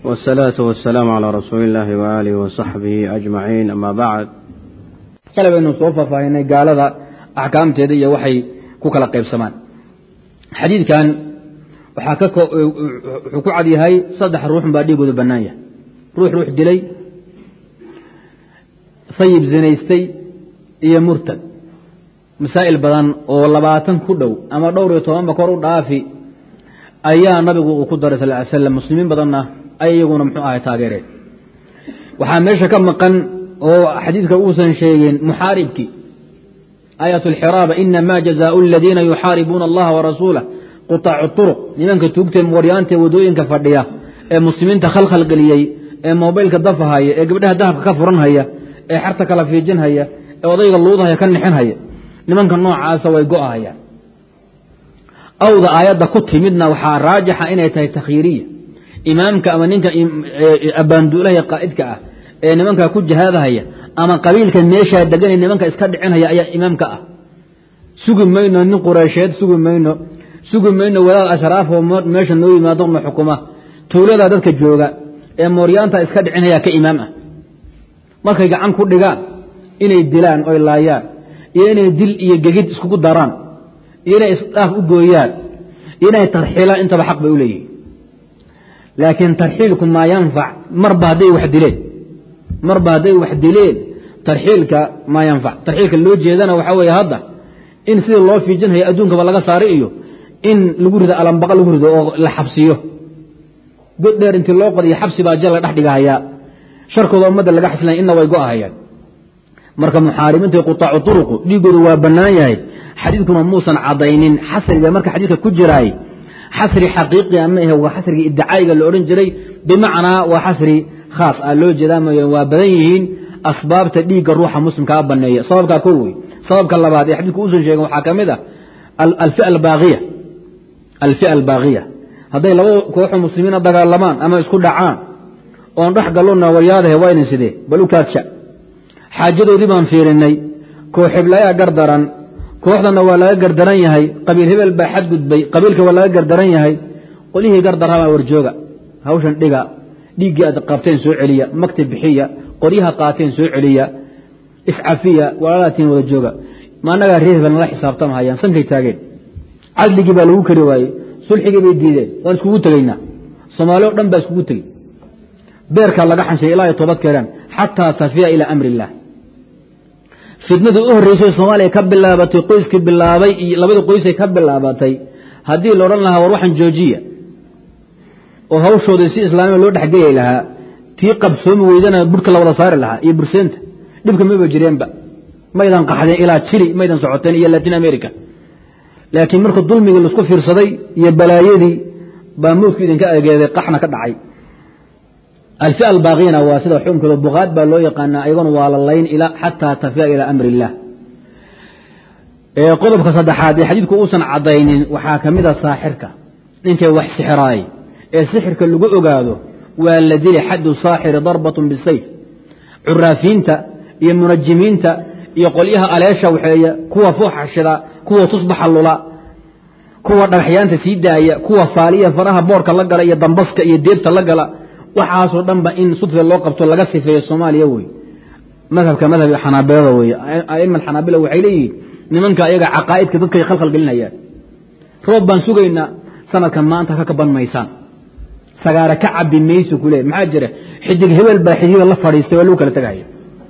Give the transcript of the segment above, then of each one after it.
والصلاة والسلام على رسول الله وآله وصحبه أجمعين أما بعد shalay baynu soo faahfaahinay gaalada axkaamteeda iyo waxay ku kala qaybsamaan xadiidkan waxaa ka wuxuu ku cad yahay saddex ruuxun baa dhiigooda bannaan yahay ruux ruux dilay sayib zinaystay iyo murtad masaa'il badan oo labaatan ku dhow ama dhowr iyo tobanba kor u dhaafi ayaa nabigu uu ku daray sal ly slam muslimiin badanna ay iyaguna muxuu ahay taageereen waxaa meesha ka maqan oo xadiidka uusan sheegin muxaaribkii aayat alxiraaba inama jazaau aladiina yuxaaribuuna allaha warasuulah qutaacu turuq nimanka tuugtee waryaantae wadooyinka fadhiya ee muslimiinta khalkhal geliyey ee mobaylka dafahaya ee gabdhaha dahabka ka furanhaya ee xarta kala fiijinhaya ee odayga luudahaya ka nixinhaya nimanka noocaasa way go'ahayaan awda aayadda ku timidna waxaa raajixa inay tahay takhyiiriya imaamka ama ninka abbaanduulaha qaa'idka ah ee nimankaa ku jihaadahaya ama qabiilka meeshaa degan ee nimanka iska dhicinhaya ayaa imaamka ah sugi mayno nin qureysheed sugi mayno sugi mayno wadaad ashraaf oo meesha noo yimaado na xukuma tuulada dadka jooga ee mooryaanta iska dhicinhaya ka imaam ah markay gacan ku dhigaan inay dilaan oy laayaan iyo inay dil iyo gegid iskugu daraan iyo inay isdhaaf u gooyaan iyo inay tarxiilaan intaba xaq bay u leeyihin laakiin tarxiilku maa yanfac marba hadday wax dileen marba hadday wax dileen tarxiilka maa yanfac tarxiilka loo jeedana waxaa weeye hadda in sidii loo fiijinhayo adduunkaba laga saaray iyo in lagu rido alambaqa lagu rido oo la xabsiyo god dheer intii loo qodiyo xabsi baa jal la dhex dhigahayaa sharkooda ummadda laga xasilaya inna way go'ahayaan marka muxaarimiinta qutaacu turuqu dhiigoodu waa bannaan yahay xadiidkuna muusan cadaynin xasriga marka xadiidka ku jiraay xasri xaqiiqia ma ahe waa xasrigii iddacaa'iga la odhan jiray bimacnaa waa xasri khaas ah loo jeedaa mooye waa badan yihiin asbaabta dhiigga ruuxa muslimkaa banneeya sababkaa ko wey sababka labaad ee xadiidku uusan sheegin waxaa ka mid ah alfia albaaqiya alfia albaaqiya hadday laba kooxoo muslimiina dagaalamaan ama isku dhacaan oon dhex gallona waryaadahe waa idin sidee bal u kaadsha xaajadoodii baan fiirinnay koox heblayaa gardaran kooxdana waa laga gardaran yahay qabiil hebel baa xadgudbay qabiilka waa laga gardaran yahay qolihii gardarhabaa warjooga hawshan dhiga dhiiggii aad qabteen soo celiya makti bixiya qoryaha qaateen soo celiya iscafiya walaalaatiin wada jooga ma annagaa reer hebel nala xisaabtamahayaan sankay taageen cadligii baa lagu kari waayey sulxigii bay diideen waan iskugu tegaynaa soomaali o dhan baa iskugu tegey beerkaa laga xanshay ilaa ay toobad keenaan xataa tafiya ilaa amri illaah fitnadii u horreysay soomaaliya ka bilaabatay qoyskii bilaabay iyo labadii qoysay ka bilaabatay haddii la odhan lahaa war waxaan joojiya oo hawshoodii si islaamia loo dhexgeyay lahaa tii qabsoomi weydana budhka la wada saari lahaa iyo burseenta dhibka maba jireenba maydan qaxdeen ilaa jili maydan socoteen iyo latin america laakiin marka dulmigii laisku fiirsaday iyo balaayadii baa mowdku idinka ageeday qaxna ka dhacay alfia albaaqina waa sida xukunkooda bukaad baa loo yaqaanaa ayagona waa la layn xataa tafiya ilaa amri illaah qodobka saddexaad ee xadiidku uusan caddaynin waxaa ka mida saaxirka ninkay wax sixiraay ee sixirka lagu ogaado waa la dili xaddu saaxiri darbatun bisayf curaafiinta iyo munajimiinta iyo qolyaha aleesha waxeeya kuwa fuuxashida kuwa tusbaxa lula kuwa dhagaxyaanta sii daaya kuwa faaliya faraha boorka la gala iyo dambaska iyo deebta la gala waxaasoo dhanba in sudfe loo qabto laga sifeeyo soomaaliya wey madhabka madhabka xanaabilada wey aima xanaabila waxay leeyihiin nimanka ayaga caqaa'idka dadkay khalkhal gelinayaan roob baan sugaynaa sanadkan maanta ka kaban maysaan sagaara ka cabi mayso kule maxaa jira xidig hebel baa xidiga la fadhiistay waa lagu kala tegaya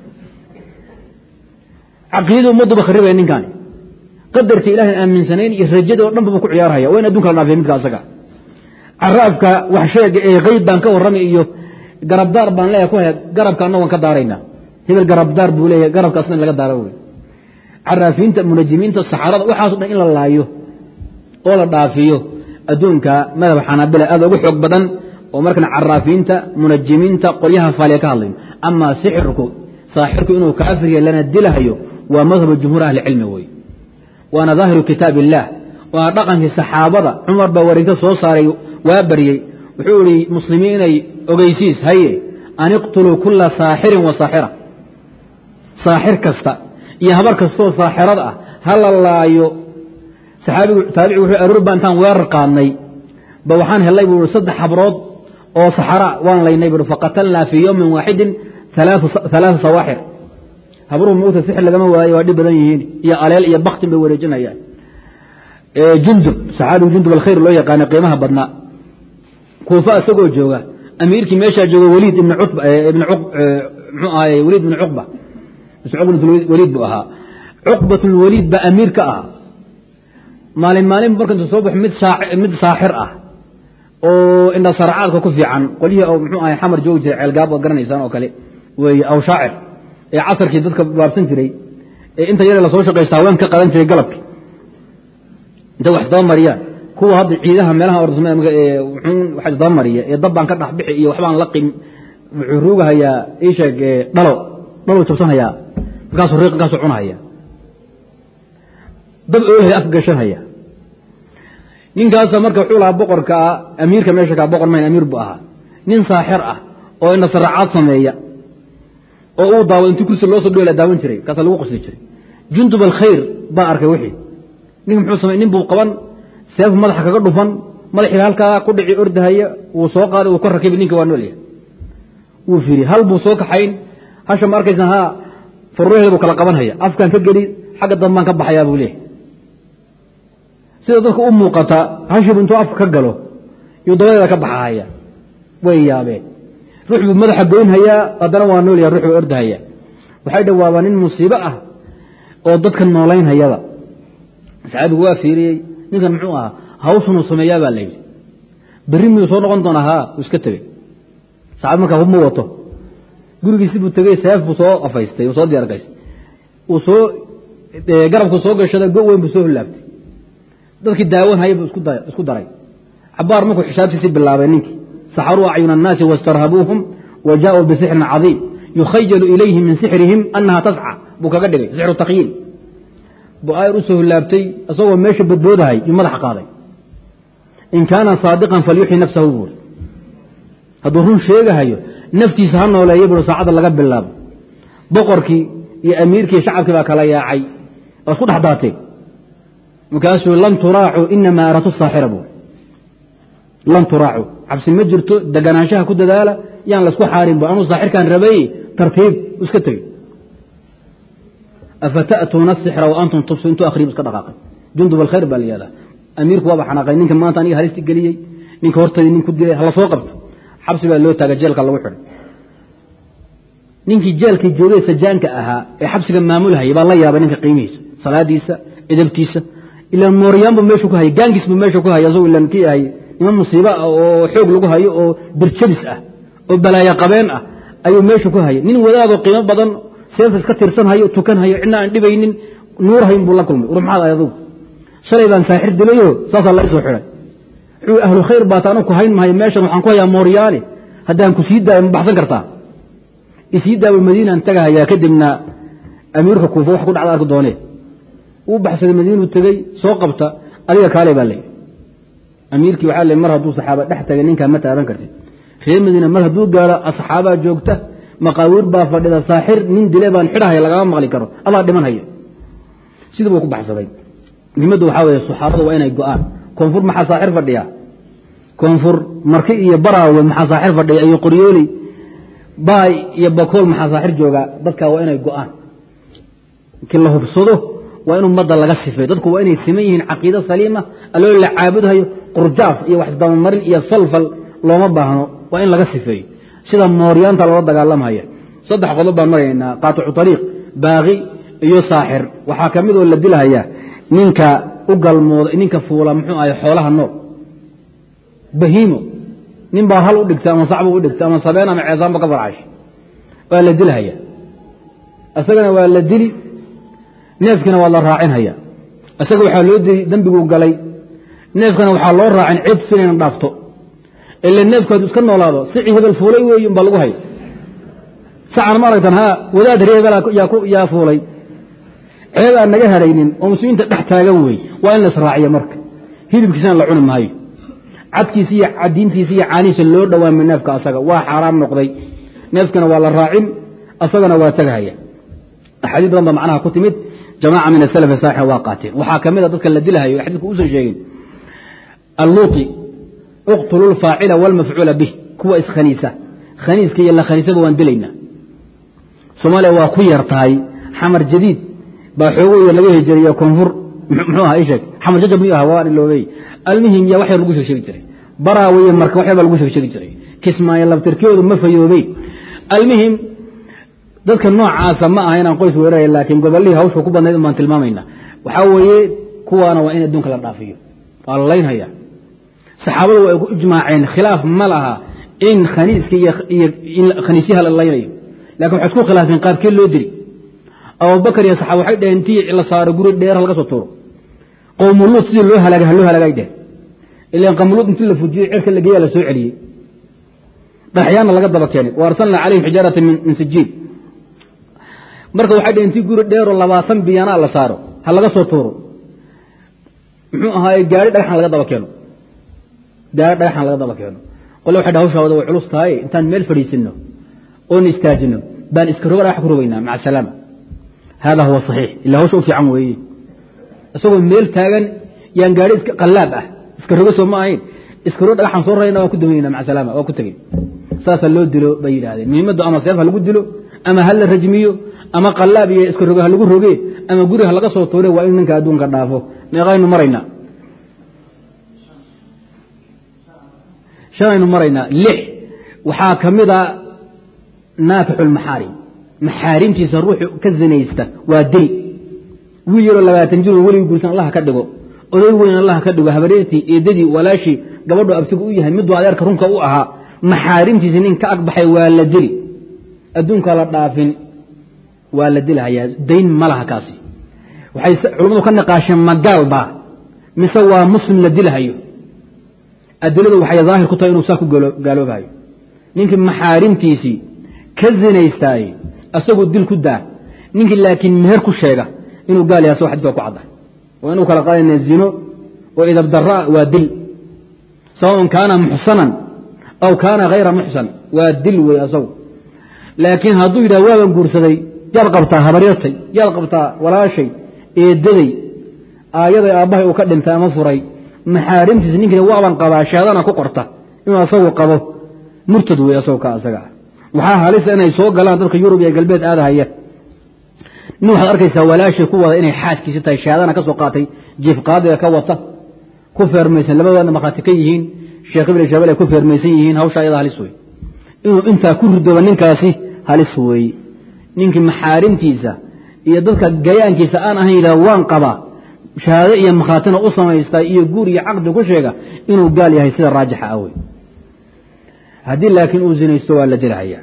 caqiidada ummadduba kharibaya ninkaani qadarta ilahan aaminsanayn iyo rajada oo dhanba bu ku ciyaarhaya waa in adunka la dhaafiya midka asaga caraafka wax sheega ee qeyb baan ka warramay iyo garabdaar baan leeyahay ku haya garabka anna waan ka daaraynaa hebel garabdaar buu leeyahay garabkaasna in laga daaro wey caraafiinta munajimiinta saxaarada waxaaso dhan in la laayo oo la dhaafiyo adduunka madhab xanaabila aad ugu xoog badan oo markan caraafiinta munajimiinta qolyaha faaliya ka hadlayno amaa sixirku saaxirku inuu kaafirya lana dilahayo waa madhabu jumhuur ahlicilmi wey waana daahiru kitaab illaah waana dhaqankii saxaabada cumar baa wareegta soo saaray waa baryey wuxuu ihi muslimiinay ogeysiis haye an iqtuluu kula saaxirin wa saaxira saaxir kasta iyo habar kastoo saaxirad ah ha la laayo saxaabigu taabicigu wuxuu aroor baa intaan weerar qaadnay ba waxaan helay buu i saddex habrood oo saxara waan laynay bui faqatalnaa fii yowmin waaxidin alaaa sawaaxir habruhu mugta sixir lagama waayo waa dhib badan yihiin iyo aleel iyo baktin bay wareejinayaan jundub saxaabigu jundub alkhayr loo yaqaana qiimaha badnaa kuufa isagoo jooga amiirkii meeshaa jooga waliid ibn mxuu ahaay waliid ibn cuqba waliid buu ahaa cuqbat lwaliid baa amiir ka ahaa maalin maalin marka intu soo baxo mid saaxir ah oo indha sarcaadka ku fiican qolyihii oo mxuu ahay xamar joogi jiray ceelgaab oo garanaysaan oo kale weeye aw shaacir ee casarkii dadka baabsan jiray ee inta yare lasoo shaqaysta haween ka qadan jiray galabki intay wax isdaba mariyaan kuwa hadda ciidaha meelaha ordasma wax isdaba mariya ee dab baan ka dhex bixi iyo waxbaan la qim wuxuu ruugahayaa iisheeg dhalo dhalo jabsanhayaa markaasuu riiq markaasuu cunahaya dab oolhay afka gashanhaya ninkaasa marka wuxuu lahaa boqorka ah amiirka meesha kaa boqor mayn amiir buu ahaa nin saaxir ah oo indha saraacaad sameeya oo uu daawo intii kursi loo soo dhola daawan jiray kaasa lagu qosli jiray jundub alkhayr baa arkay wixii ninka muxuu samey nin buu qaban seef madaxa kaga dhufan madaxii halkaa ku dhici ordahaya wuu soo qaaday wuu ka rakibi ninka waa noolyahay wuu firi hal buu soo kaxayn hasha ma arkaysa haa faruuraheeda buu kala qabanhaya afkaan ka geli xagga dambaan ka baxayaa buu leeyahy sida dadka u muuqata hashibu intuu afka ka galo yuu dabadeeda ka baxahaya way yaabeen ruux buu madaxa goynhayaa haddana waa noolyaha ruux buu ordahaya waxay dhawaabaa nin musiibo ah oo dadka noolaynhayaba saxaabigu waa fiiriyey ninkan muxuu ahaa hawshunuu sameeyaa baa layidhi berri miyuu soo noqon doonaa haa uu iska tegey saxaabi markaa hub ma wato gurigiisi buu tegey seef buu soo afaystay uu soo diyaargaystay uu soo garabku soo gashaday go weyn buu soo hilaabtay dadkii daawanhaya buu isku daray cabaar markuu xisaabtiisii bilaabay ninkii saxaruu acyuna annaasi wastarhabuuhum wa jaauu bisixrin cadiim yukhayalu ilayhi min sixrihim annaha tasca buu kaga dhigay sixru takyiil buu aayar u soo hilaabtay isagoo meesha badboodahay yuu madaxa qaaday in kaana saadiqan falyuxyi nafsahu buuri hadduu run sheegahayo naftiisa ha nooleeya buui saacadda laga bilaabo boqorkii iyo amiirkii shacabkii baa kala yaacay waa isku dhex daateen markaasuu lan turaacu inamaa aratu saaxira buuri lan turaacu cabsi ma jirto deganaanshaha ku dadaala yaan laysku xaarin bu anuu saaxirkaan rabay tartiib iska tegey afata'tuuna asixra wa antum tubsu intuu akhriib iska dhaqaaqay jundub alkhayr baa la yihahdaa amiirku waaba xanaaqay ninka maanta aniga halisti geliyey ninka hortadii nin ku dilay hala soo qabto xabsi baa loo taaga jeelka lagu xidhay ninkii jeelkii joogay sajaanka ahaa ee xabsiga maamulhayay baa la yaabay ninka qiimihiisa salaadiisa edabtiisa ilaan mooryaanbu meeshu ku hayay gaankiisbu meesha ku hayay asagu ilaan kii ahay niman musiibo ah oo xoog lagu hayo oo birjabis ah oo balaayo qabeen ah ayuu meesha ku hayay nin wadaadoo qiimo badan seef iska tirsanhayo tukanhayo cidna aan dhibaynin nuurhayn buu la kulmay war maxaad ahay adugu shalay baan saaxir dilayo saasaa la isoo xidhay wuxuu ahlu khayr baata anu ku hayn mahayo meeshan waxaan ku hayaa mooryaane haddaan ku sii daayo ma baxsan kartaa isii daawo madiinaan tagahayaa kadibna amiirka kuufa wax ku dhacda arki doonee uu baxsaday madiinuu tegey soo qabta adiga kaale baa layidhi amiirkii waxaa le mar hadduu saxaaba dhex tagay ninkaa ma taaban kartid reer madiina mar hadduu gaaro asxaabaa joogta maqaawiir baa fadhida saaxir nin dile baan xidhahaya lagama maqli karo adaa dhiman haya sidii buu ku baxsaday muhimaddu waxaa weeye saxaabadu waa inay go-aan koonfur maxaa saaxir fadhiya koonfur marki iyo baraawe maxaa saaxir fadhiya iyo qoryooley baay iyo bakool maxaa saaxir joogaa dadkaa waa inay go-aan markii la hubsado waa in ummadda laga sifeeyo dadku waa inay siman yihiin caqiido saliima alloo la caabudhayo qurjaaf iyo wax isdabamarin iyo falfal looma baahno waa in laga sifeeyo sida mooryaanta loola dagaalamhaya saddex qodob baan maraynaa qaaticu ariiq baaqi iyo saaxir waxaa ka mid oo la dilhayaa ninka u galmooda ninka fuula muxuu ahay xoolaha nool bahiimo nin baa hal u dhigta ama sacbu u dhigta ama sabeen ama ceesaanba ka farcash waa la dilhaya isagana waa la dili neefkiina waa la raacinhaya isaga waxaa loo dili dembiguu galay neefkana waxaa loo raacin cid sinayna dhaafto ila neefku hadduu iska noolaado sicii hebel fuulay weeyi umbaa lagu hay sacan ma aragtan haa wadaad ree hebel yaa fuulay ceeb aan naga hadhaynin oo muslimiinta dhex taagan wey waa in la israaciyo marka hilibkiisana la cuni maayo cadkiisa iyo cadiintiisa iyo caanihiisa loo dhowaamay neefka asaga waa xaaraam noqday neefkana waa la raacin asagana waa tagahaya axaadiis badan ba macnaha ku timid jamaaca min asalaf saaxir waa qaateen waxaa ka mid a dadka la dilahayo xadiidku uusan sheegin alluuti uqtulu lfaacila wاlmafcuula bih kuwa iskhaniisa khaniiska iyo la khaniisaba waan dilaynaa soomaaliya waa ku yar tahay xamar jadiid baa xoogooya laga hejiriya koonfur muxuu aha isheeg xamar jajab miyuu aha waa iloobey almuhim yaa wax yar lagu sheeg sheegi jiray baraawiye marka wax yar baa lagu sheeg sheegi jiray kismaayo labtirkoodu ma fayoobey almuhim dadka noocaasa ma aha inaan qoys weeraraya laakiin gobollihii hawsha ku badnayd baan tilmaamayna waxaa weeye kuwaana waa in adduunka la dhaafiyo waa la laynhaya saxaabadu way ku ijmaaceen khilaaf ma laha in khaniiska iyo in khaniisyaha la laynayo lakin waxay isku khilaafeen qaabkee loo dili abubakar iyo saxaaba waxay dhaheen intii la saaro guri dheer laga soo tuuro qowmuluud sidii loo halaagay ha loo halaagay dheh ilan qowmuluud intii la fujiyo cirka la geeya la soo celiyey dhagaxyaanna laga daba keenay wa arsalnaa calayhim xijaarata min sijiin marka waxay dhaheen intii guri dheeroo labaatan biyanaa la saaro ha laga soo tuuro muxuu ahaaye gaari dhagaxan laga daba keeno gaari dhagaxan laga daba keeno qole waxay dhaha hawshaawada way culus tahay intaan meel fadhiisinno oon istaajino baan iska roga dhagax ku rogaynaa maca asalaama hada huwa saxiix ila hawsha u fiican weeye isagoo meel taagan yaan gaari iska qallaab ah iska rogo soo ma ahayn iska rogo dhagaxan soo rarayna waan ku dumaynaa maca salaama waa ku tegey saasaa loo dilo bay yidhahdeen muhiimaddu ama seef ha lagu dilo ama ha la rajmiyo ama qallaab iyo iska rogo ha lagu roge ama guri ha laga soo tuure waa in ninka adduunka dhaafo meeqaynu maraynaa shanaynu maraynaa lix waxaa ka mid a naakixu lmaxaarim maxaarimtiisa ruuxu ka zinaysta waa dil wiil yaroo labaatan jiroo weligii guursan allaha ka dhigo oday weyn allaha ka dhigo habareertii eedadii walaashii gabadho abtigu u yahay miduu adeerka runka u ahaa maxaarimtiisa nin ka agbaxay waa la dili adduunkaa la dhaafin waa la dilhayaa dayn ma laha kaasi waxay culammadu ka niqaasheen magaal baa mise waa muslim la dilhayo adiladu waxay daahir ku tahay inuu saa ku gaaloobahayo ninkii maxaarimtiisii ka zinaystaayey asagoo dil ku daa ninkii laakiin meher ku sheega inuu gaal yahay asagoo xadid baa ku cadda waa inuu kala qaadayna zino oo idabdaraa waa dil sawaun kaana muxsanan aw kaana hayra muxsan waa dil wey asagu laakiin hadduu yidhah waaban guursaday yaad qabtaa habaryartay yaad qabtaa walaashay eedaday aayaday aabbahay uu ka dhintay ama furay maxaarimtiisa ninkiina waaban qabaa shahaadana ku qorta inuu asagu qabo murtad wey asagoo ka asaga ah waxaa halisa inay soo galaan dadka yurub iyo galbeed aadahaya nin waxaad arkaysaa walaashay ku wada inay xaaskiisi tahay shahaadana ka soo qaatay jiif qaadiga ka wata ku feermaysan labadoodna markhaati ka yihiin sheekh ibn shabel ay ku feermaysan yihiin hawsha ayada halis wey inuu intaa ku ridoba ninkaasi halis weeye ninkii maxaarimtiisa iyo dadka gayaankiisa aan ahayn yidhah waan qabaa shahaado iyo makhaatina u samaystaa iyo guur iyo caqdi ku sheega inuu gaal yahay sida raajixa ah wey haddii laakiin uu zinaysto waa la dilhayaa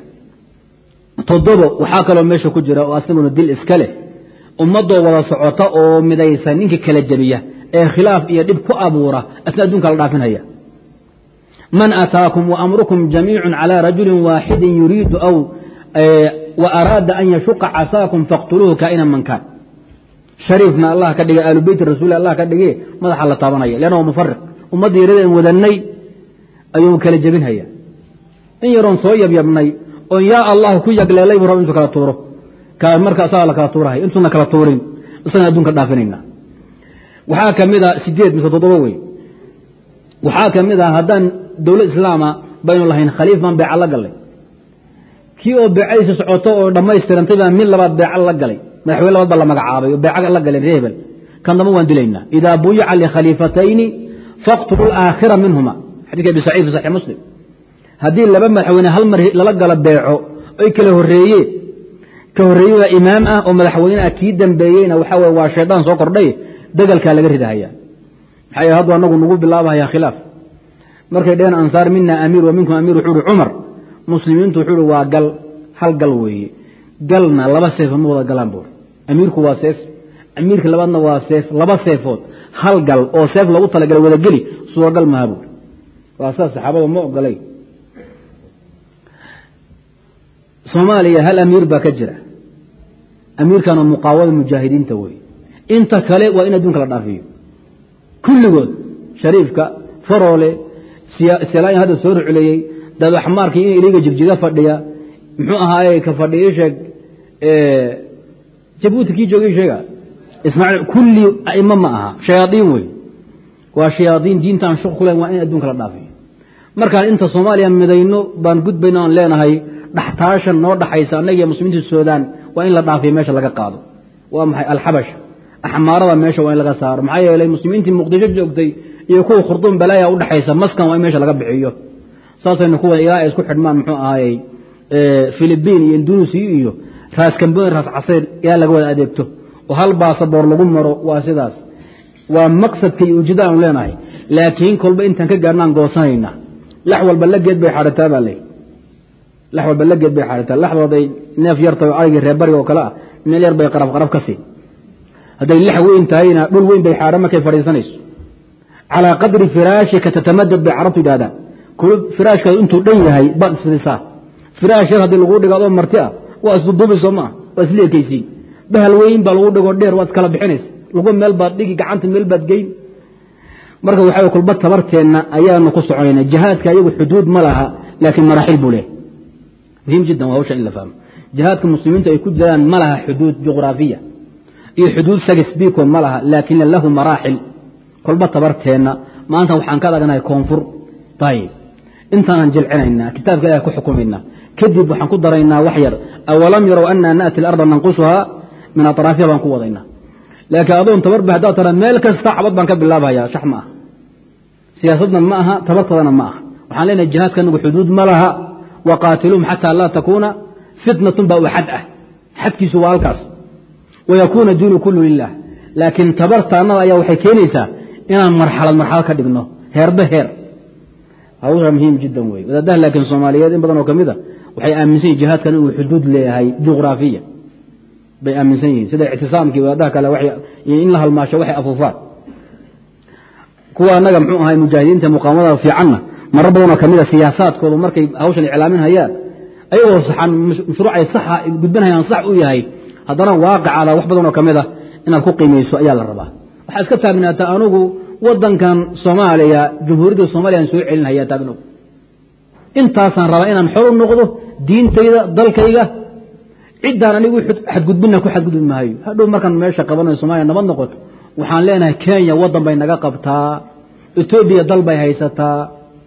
toddobo waxaa kaloo meesha ku jira oo asaguna dil iska leh ummadoo wada socota oo midaysan ninkii kala jebiya ee khilaaf iyo dhib ku abuura asna adduunka la dhaafinhaya man ataakum waamrukum jamiicu calى rajuli waaxidi yuriidu aw وأراada an yashuqa casaakum faqtuluuhu kaa'ina man kaan shariifna allah ka dhigay aalu beyti rasuul allah ka dhige madaxa la taabanaya leanna waa mufariq ummadda yaradeen wadanay ayuu kala jebinhaya in yaroon soo yabyabnay oon yaa allah ku yagleelay bu rab intuu kala tuuro marka asagaa la kala tuurahay intuuna kala tuurin isagaan adduunka dhaafinayna waxaa ka mid a sideed mise toddoba wey waxaa ka mid a haddaan dowlad islaama baynu lahayn khaliif baan beeca la gallay kii oo beecadiisa socoto oo dhammaystirantay baa mid labaad beeca la galay madaxweyne labaad baa la magacaabay oo beeca la galeen ree hebel kan damba waan dilaynaa idaa buyica likhaliifatayni faqtulu aakhira minhuma xadidka abi saciid fi saxix muslim haddii laba madaxweyne hal mar lala galo beeco oy kala horreeyeen ka horreeye waa imaam ah oo madaxweyne ah kii dambeeyeyna waxaa weye waa shaydaan soo kordhay dagalkaa laga ridahaya maxaa yeele haddu anagu nagu bilaabahaya khilaaf markay dheheen ansaar mina amiir wa minkum amiir wuxuu uhi cumar muslimiintu wuxuu uhi waa gal hal gal weeye galna laba seefo ma wada galaan buur amiirku waa seef amiirka labaadna waa seef laba seefood hal gal oo seef lagu talagalay wada geli suuragal maha buur waa sidaas saxaabadu ma ogolay soomaaliya hal amiir baa ka jira amiirkana muqaawada mujaahidiinta wey inta kale waa in adduunka la dhaafiyo kulligood shariifka faroole selaayan hadda soo ruculeeyey dadaxmaarkii in iliga jigjiga fadhiya muxuu ahaaye ka fadhiya sheeg jabuuti kii joogay sheega ismaaciil kulli a'imo ma aha shayaadiin wey waa shayaadiin diintaan shuq ku len waa in adduunka la dhaafiyo markaan inta soomaaliya midayno baan gudbayno aan leenahay dhaxtaashan noo dhaxaysa annaga iyo muslimiinta suudaan waa in la dhaafiyo meesha laga qaado waa maxay alxabash axmaarada meesha waa in laga saaro maxaa yeelay muslimiintii muqdisho joogtay iyo kuwa khurduum balaaya udhexaysa maskan waa in meesha laga bixiyo saasaynu kuwa ilaa ay isku xidhmaan muxuu ahaayey filibiin iyo indunuusiya iyo raas kamboni raas casayr ilaa laga wada adeegto oo hal baasaboor lagu maro waa sidaas waa maqsadka iyo ujeeda aanu leenahay laakiin kolba intaan ka gaarnaan goosanayna lax walba la geed bay xadhataa baa ley lax walba la geed bay xadhataa laxdood ay neef yartahay oo aragii reer bariga oo kale ah meel yar bay qaraf qaraf ka sii hadday lax weyn tahayna dhul weyn bay xaadhan markay fadhiisanayso calaa qadri firaashika tatamadad bay carabtu yidhahdaan firaashkaadu intuu dhan yahay baad isfidisaa firaash yar haddii lagu dhigo adoo marti ah waa isduduubi soo maa waa isla ekaysiin bahal weyn baa lagu dhigoo dheer waad iskala bixinaysa lagu meel baad dhigi gacanta meel baad geyn marka waxaa kulba tabarteenna ayaanu ku soconayna jihaadka iyagu xuduud ma laha laakiin maraaxil buu leehay muhiim jiddan waa hawsha in la fahmo jihaadka muslimiintu ay ku jiraan ma laha xuduud juqraafiya iyo xuduud sagisbiko ma laha laakin lahu maraaxil kolba tabarteenna maanta waxaan ka adagnahay koonfur ayib intaanaan jilcinaynaa kitaabka ilaah ku xukumaynaa kadib waxaan ku daraynaa wax yar awalam yarow anaa naati alarda nanqusuhaa min atraafiha baan ku wadaynaa laakiin adoon tabarba haddaad tara meel kasta xabad baan ka bilaabhayaa shax ma aha siyaasadna ma aha tabartadana ma aha waxaan leenahay jihaadka anagu xuduud ma laha waqaatiluum xataa laa takuuna fitnatun baa u xad ah xadkiisu waa halkaas wayakuuna diinu kullu lilah laakiin tabartaannada ayaa waxay keenaysaa inaan marxalad marxalad ka dhigno heerba heer hawsha muhiim jiddan wey wadaadaha laakiin soomaaliyeed in badan oo ka mid a waxay aaminsan yihin jihaadkan inuu xuduud leeyahay juqraafiya bay aaminsan yihiin sida ictisaamkii wadaadaha kale in la halmaasho waxay afuufaan kuwa annaga muxuu ahay mujaahidiinta muqaamada fiicanna marar badanoo kamid a siyaasaadkoodu markay hawshan iclaamin hayaan ayagoo saxan mashruucay saxa gudbanhayaan sax u yahay haddana waaqicada wax badanoo ka mid a inaad ku qiimayso ayaa la rabaa waxaad iska taagnaataa anugu wadankan soomaaliya jumhuuriyadda soomaliyan soo celinhayaa taagnow intaasaan rabaa inaan xor u noqdo diintayda dalkayga ciddaan anigu xadgudbina ku xadgudbi maayo hadhow markaan meesha qabanayo somaliya nabad noqoto waxaan leenahay kenya waddan bay naga qabtaa etoobiya dal bay haysataa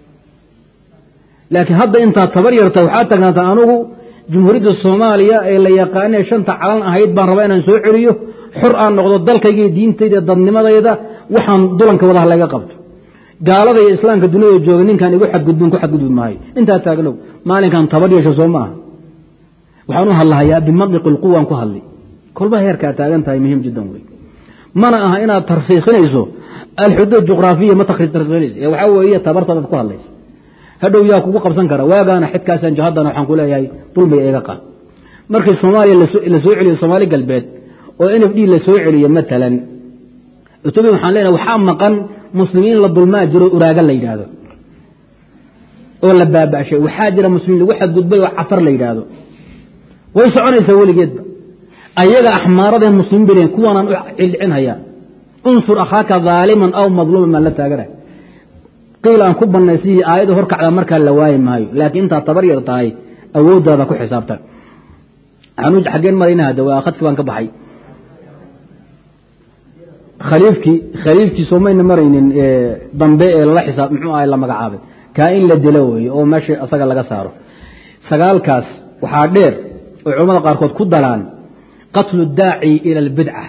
laakiin hadda intaad tabar yarta waxaad taagnaataa anugu jumhuuriyadda soomaaliya ee la yaqaanee shanta calan ahayd baan rabaa inaan soo celiyo xor aan noqdo dalkayga iyo diintayda dadnimadayda waxaan dulanka wadaha laga qabto gaalada iyo islaamka duniyada jooga ninkaan igu xadgudbin ku xadgudbi maayo intaa taagnow maalinkan tabar yeesho soo maaha waxaan u hadlahayaa bimandiqi lquwaan ku hadli kolba heerkaa taagan tahay muhiim jiddan wey mana aha inaad tarsiikhinayso alxuduud juqraafiya ma tarsiikhinayso ee waxaa weeye tabartadaad ku hadlaysa hadhow yaa kugu qabsan kara waagaana xidkaasaan haddana waxaan ku leeyahay dulmiga iga qaad markii soomaaliya la soo celiyo soomaali galbeed oo n f d la soo celiyo matalan etoobiya waxaan leenahay waxaa maqan muslimiin la dulmaa jiro uraaga la yidhaahdo oo la baaba'shay waxaa jira muslimiin lagu xadgudbay oo cafar la yidhaahdo way soconaysaa weligeedba ayaga axmaaradee muslimiin bay leeyihin kuwaanaan u cildhicinhayaa unsur akhaaka daaliman aw madluuman maan la taaganay qiil aan ku bannaysiyi aayadda horkacda markaa la waayi maayo laakiin intaad tabar yar tahay awooddaada ku xisaabtan xaggeen marayna hadda waa khadkii baan ka baxay khaliifkii khaliifkii soomayna maraynin dambe ee lala xisaab muxuu ahay la magacaabay kaa in la dilo weeye oo meesha asaga laga saaro sagaalkaas waxaa dheer oo culamada qaarkood ku dalaan qatlu daaci ila albidca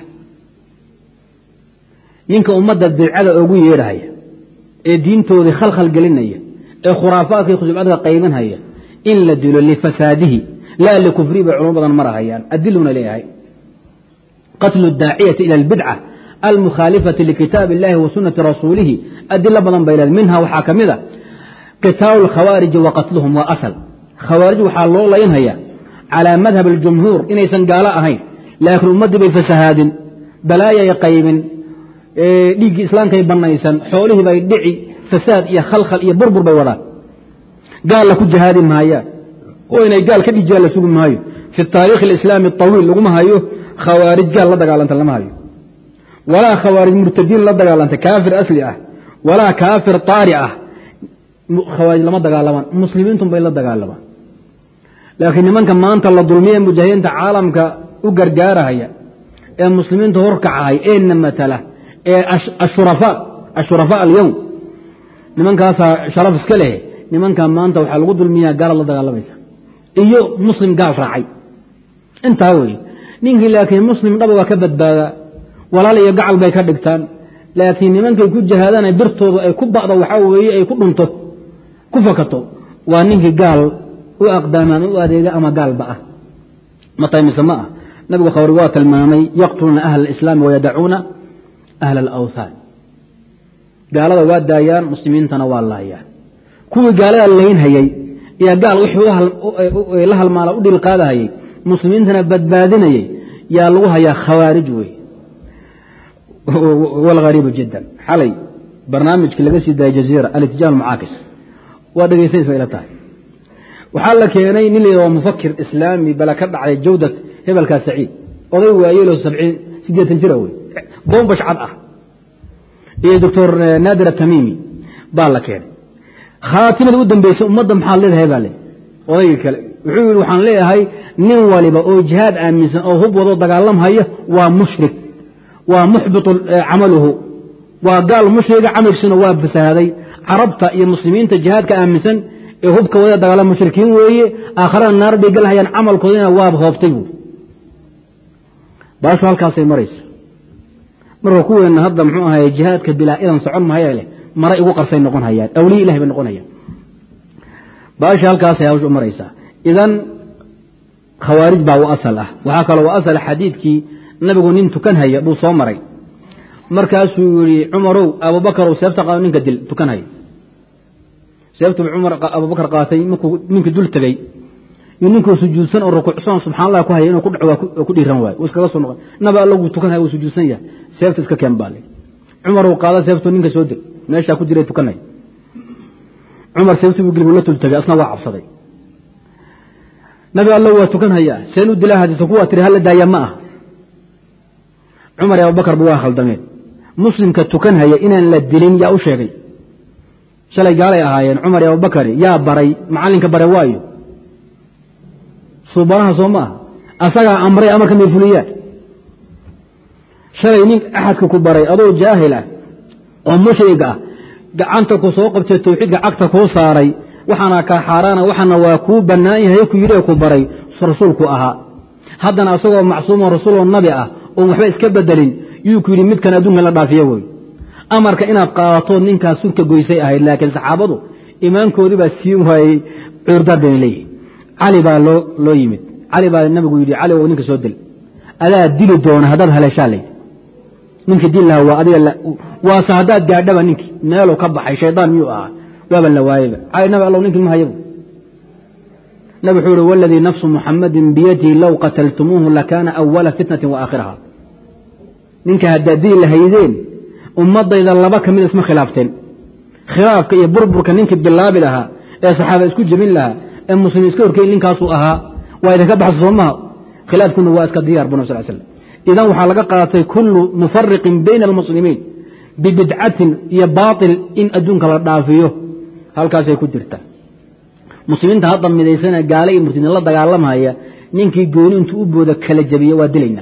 ninka ummadda bidcada ugu yeedhahaya ee diintoodii khalkhal gelinaya ee khuraafaadkii khusubcadka qaybanhaya in la dilo lifasaadihi laa likufrihi bay culamo badan marahayaan adiluna leeyahay qatlu daaciyati ila albidca almukhaalifati likitaab illahi wa sunati rasuulihi adilo badan bay leedahay minha waxaa ka mid a qitaalu lkhawaariji wa qatluhum waa asal khawaarij waxaa loo laynhayaa calaa madhab aljumhuur inaysan gaalo ahayn laakiin ummaddii bay fasahaadin balaayay qaybin dhiiggii islaamkay bannaysan xoolihii bay dhici fasaad iyo khalkhal iyo burbur bay wadaan gaalla ku jihaadi maayaan oo inay gaal ka dhijiyaan la sugi maayo fi taariikhi alislaami awiil laguma hayo khawaarij gaal la dagaalanta lama hayo walaa khawaarij murtadiin la dagaalanta kaafir asli ah walaa kaafir taari ah khawaarij lama dagaalamaan muslimiintun bay la dagaalamaan laakiin nimanka maanta la dulmiye mujaahidiinta caalamka u gargaarahaya ee muslimiinta horkacahay ee na matala ee ashurafaa ashurafaa alyowm nimankaasaa sharaf iska leh nimanka maanta waxaa lagu dulmiyaa gaalaad la dagaalamaysa iyo muslim gaal raacay intaa weeye ninkii laakiin muslim dhaba waa ka badbaadaa walaal iyo gacal bay ka dhigtaan laakiin nimankay ku jahaadana birtoodu ay ku ba'do waxaa weeye ay ku dhunto ku fakato waa ninkii gaal u aqdaama ama u adeega ama gaalba ah ma tahay mise ma ah nabigu khawri waa tilmaamay yaqtuluuna ahla alislaami wayadacuuna ahla alawthaan gaalada waa daayaan muslimiintana waa laayaan kuwii gaalada laynhayey iyo gaal wixii la halmaala u dhiil qaadahayey muslimiintana badbaadinayey yaa lagu hayaa khawaarij wey walghariibu jiddan xalay barnaamijkii laga sii daayay jaziira alitijah almucaakis waa dhegaysanaysa ila tahay waxaa la keenay nin la yidhahdo mufakir islaami bala ka dhacday jawdat hebelkaa saciid oday waayelo sabciin siddeetan jira wey boombash cad ah iyo doctor naadir atamiimi baa la keenay khaatimada u dambeysay ummadda maxaad leedahay baa le odaygii kale wuxuu yidhi waxaan leeyahay nin waliba oo jihaad aaminsan oo hub wado dagaalamhaya waa mushrik waa muxbitu camaluhu waa gaal mushriga camalkiisuna waa fasahaaday carabta iyo muslimiinta jihaadka aaminsan ee hubka wada dagaala mushrikiin weeye aakharana naar bay galhayaan camalkoodina waaba hoobtay buuri baashu halkaasay maraysa marka kuweenna hadda muxuu ahaye jihaadka bilaa idan socon mahaya leh mara igu qarsay noqon hayaan awliya ilahi bay noqon hayaan baasha halkaasay hawsha u maraysaa idan khawaarij baa u asal ah waxaa kaloo u asal xadiidkii nabigu nin tukan haya buu soo maray markaasuu yihi cumarow abubakarow seefta qaado ninka dil tukan haya seeftu cumar abubakar qaatay markuu ninkii dul tegey iyo ninkuu sujuudsan oo rukuucsan subxaan allah ku haya inuu ku dhaco waa ku dhiiran waayo iskaga soo noqon nabi allagu tukan haya uu sujuudsan yahay seefta iska keen baa le cumarow qaada seeftu ninka soo deg meeshaa ku jiray tukanay cumar seeftu buu gilbu la tul tegay asna waa cabsaday nabi alla waa tukan hayaa seen u dilaa hadiisa kuwaa tiri hala daaya ma ah cumar iyo abubakarba waa khaldameen muslimka tukan haya inaan la dilin yaa u sheegay shalay gaalay ahaayeen cumar iyo abubakari yaa baray macallinka bare waayo suubanaha soo ma ah asagaa amray amarka may fuliyaan shalay nin axadka ku baray adoo jaahil ah oo mushrig ah gacanta ku soo qabtay tawxiidka cagta kuu saaray waxaana kaa xaaraana waxaana waa kuu bannaan yahay ku yidhi ku baray rasuulku ahaa haddana asagoo macsuumo rasuuloo nabi ah oon waxba iska bedelin yuu ku yidhi midkan adduunkan la dhaafiya wey amarka inaad qaadatood ninkaas surka goysay ahayd laakiin saxaabadu imaankoodii baa siin waayey cudurdaar bayna leeyihin cali baa loo yimid cali baa nabigu yidhi cali oo ninka soo dil adaa dili doona haddaad haleeshaa layidhi ninka dil lahaa waa adiga waase haddaad gaadhaba ninkii meeluu ka baxay shaydaan miyuu ahaa waaban la waayeyba cali nabi allow ninkii ma hayabu nabi wuxuu ihi waladii nafsu muxamadin biyadihi low qataltumuuhu lakaana awala fitnatin wa aakhiraha ninka haddaad dili lahaydeen ummadayda laba ka mid isma khilaafteen khilaafka iyo burburka ninkii bilaabi lahaa ee saxaaba isku jebin lahaa ee muslimiin iska horkeyn ninkaasuu ahaa waa idinka baxsa soo maha khilaafkuna waa iska diyaar bu nab sal slam idan waxaa laga qaatay kullu mufariqin bayna almuslimiin bibidcatin iyo baatil in adduunka la dhaafiyo halkaasay ku jirtaa muslimiinta hadda midaysana gaale iyo murtidin la dagaalamaya ninkii gooni intuu u booda kala jabiya waa dilaynaa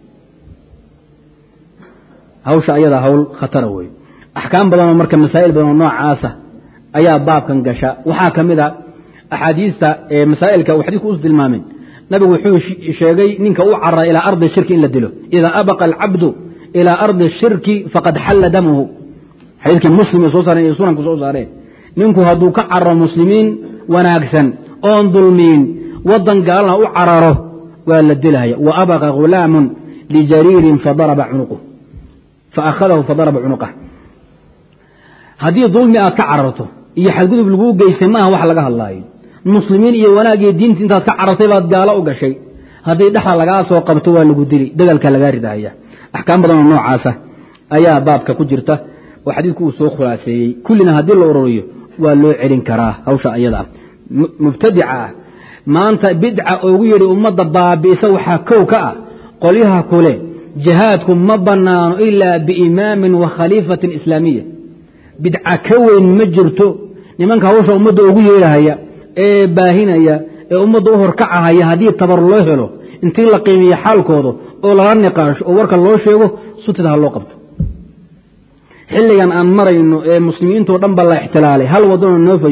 hawsha ayadaa hawl khatara wey axkaam badanoo marka masaa'il badanoo noocaasa ayaa baabkan gasha waxaa ka mid a axaadiista masaa'ilka uu xadiidku us tilmaameen nabigu wuxuu sheegay ninka u carara ilaa ardi shirki in la dilo idaa abaqa alcabdu ilaa ardi shirki faqad xalla damuhu xadiidkii muslim ay soo saareen iyo sunanku soo saareen ninku hadduu ka cararo muslimiin wanaagsan oon dulmiin waddan gaalana u cararo waa la dilaya wa abaqa ghulaamun lijariirin fadaraba cunuquh faahadahu fadaraba cunuqah haddii dulmi aad ka cararto iyo xadgudub laguu geystay maaha wax laga hadlaayo muslimiin iyo wanaag iyo diinta intaad ka carartay baad gaalo u gashay haddii dhexda lagaa soo qabto waa lagu dili dagaalka lagaa ridahaya axkaam badanoo noocaasa ayaa baabka ku jirta oo xadiidku uu soo khulaaseeyey kullina haddii la ururiyo waa loo celin karaa hawsha ayada ah mubtadica ah maanta bidca oogu yidhi ummadda baabi'isa waxaa kow ka ah qolyaha kule jihaadku ma bannaano ilaa biimaamin wa khaliifatin islaamiya bidca ka weyn ma jirto nimanka hawsha ummadda ugu yeedhahaya ee baahinaya ee ummadda u horkacahaya haddii tabar loo helo intii la qiimiyo xaalkooda oo lala niqaasho oo warka loo sheego sutida ha loo qabto xilligan aan marayno ee muslimiintoo dhan ba la ixtilaalay hal waddanoo noofayow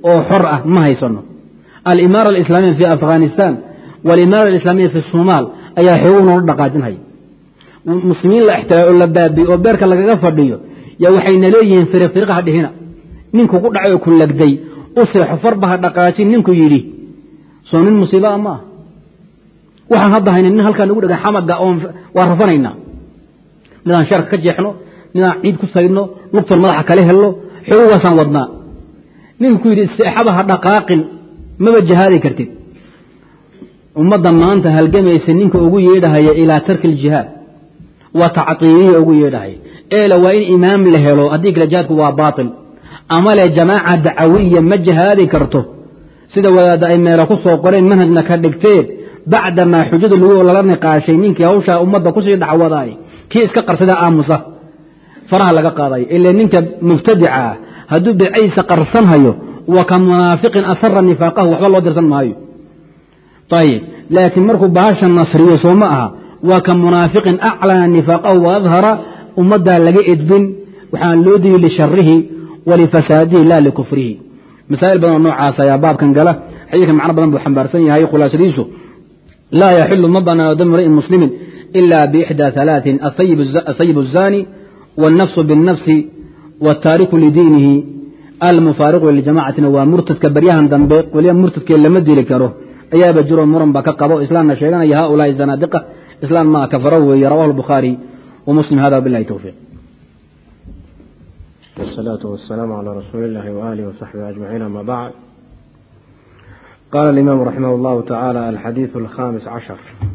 oo xor ah ma haysano alimaara alislaamiya fi afghanistan walimaara alislaamiya fi somaal ayaa xoogu noola dhaqaajinhaya muslimiin la ixtiraay oo la baabiye oo beerka lagaga fadhiyo yaa waxayna leeyihiin firiqfiriqa ha dhihina ninku ku dhacay oo ku lagday u seexo farba ha dhaqaajin ninku yidhi soo nin musiibaa ma ah waxaan hadda hayna nin halkaa nagu dhega xamaga oon waa rafanaynaa midaan sharka ka jeexno midaan ciid ku saydno lugtan madaxa kale helno xoogaasaan wadnaa ninku ku yidhi seexaba ha dhaqaaqin maba jahaadi kartid ummadda maanta halgamaysa ninka ugu yeedhahaya ilaa tarki iljihaad waa tactiiliya ugu yeedhahaya eela waa in imaam la helo haddii kale jihaadku waa baatil ama le jamaaca dacawiya ma jihaadi karto sida wadaadda ay meelo ku soo qoreen manhajna ka dhigteen bacdamaa xujada lagu lala niqaashay ninkii hawshaa ummadda kusii dhacwadaay kii iska qarsada aamusa faraha laga qaadayo ila ninka mubtadica ah hadduu bidcadiisa qarsanhayo wa ka munaafiqin asara nifaaqahu waxba loo dirsan maayo ayib laakiin markuu bahasha nasriyo soo ma aha waa ka munaafiqin aclana nifaaqahu wa adhara ummaddaa laga edbin waxaan loo digi lisharihi walifasaadihi la likufrihi masaa'il badan oo noocaas ayaa baabkan gala xadiidkan macno badan buu xambaarsan yahay khulaasadiisu laa yaxilu ma banaano dam mri'in muslimin ila biixdaa halaatin athayib الzani wاlnafsu biاlnafsi wاtaariku lidiinihi almufaariqu liljamacatina waa murtadka baryahan dambe weliba murtadkee lama dili karo ayaaba jiro muran ba ka qabo islaamna sheeganaya haulaai zanaadiqa islaam maa kafaro weeye rawahu الbukhaari ومسلم هذا بالله توفيق والصلاة والسلام على رسول الله وآله وصحبه أجمعين أما بعد قال الإمام رحمه الله تعالى الحديث الخامس عشر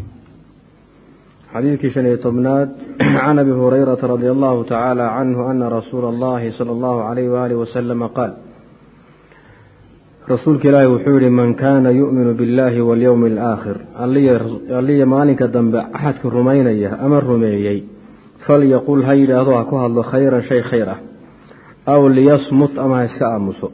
حديث شني طبناد عن أبي هريرة رضي الله تعالى عنه أن رسول الله صلى الله عليه وآله وسلم قال rasuulka ilaahi wuxuu yidhi man kaana yu'minu billaahi walyowmi alaakhir alliya maalinka dambe axadka rumaynaya ama rumeeyey falyaqul ha yidhaahdo ha ku hadlo khayran shay khayr ah aw liyasmut ama ha iska aamuso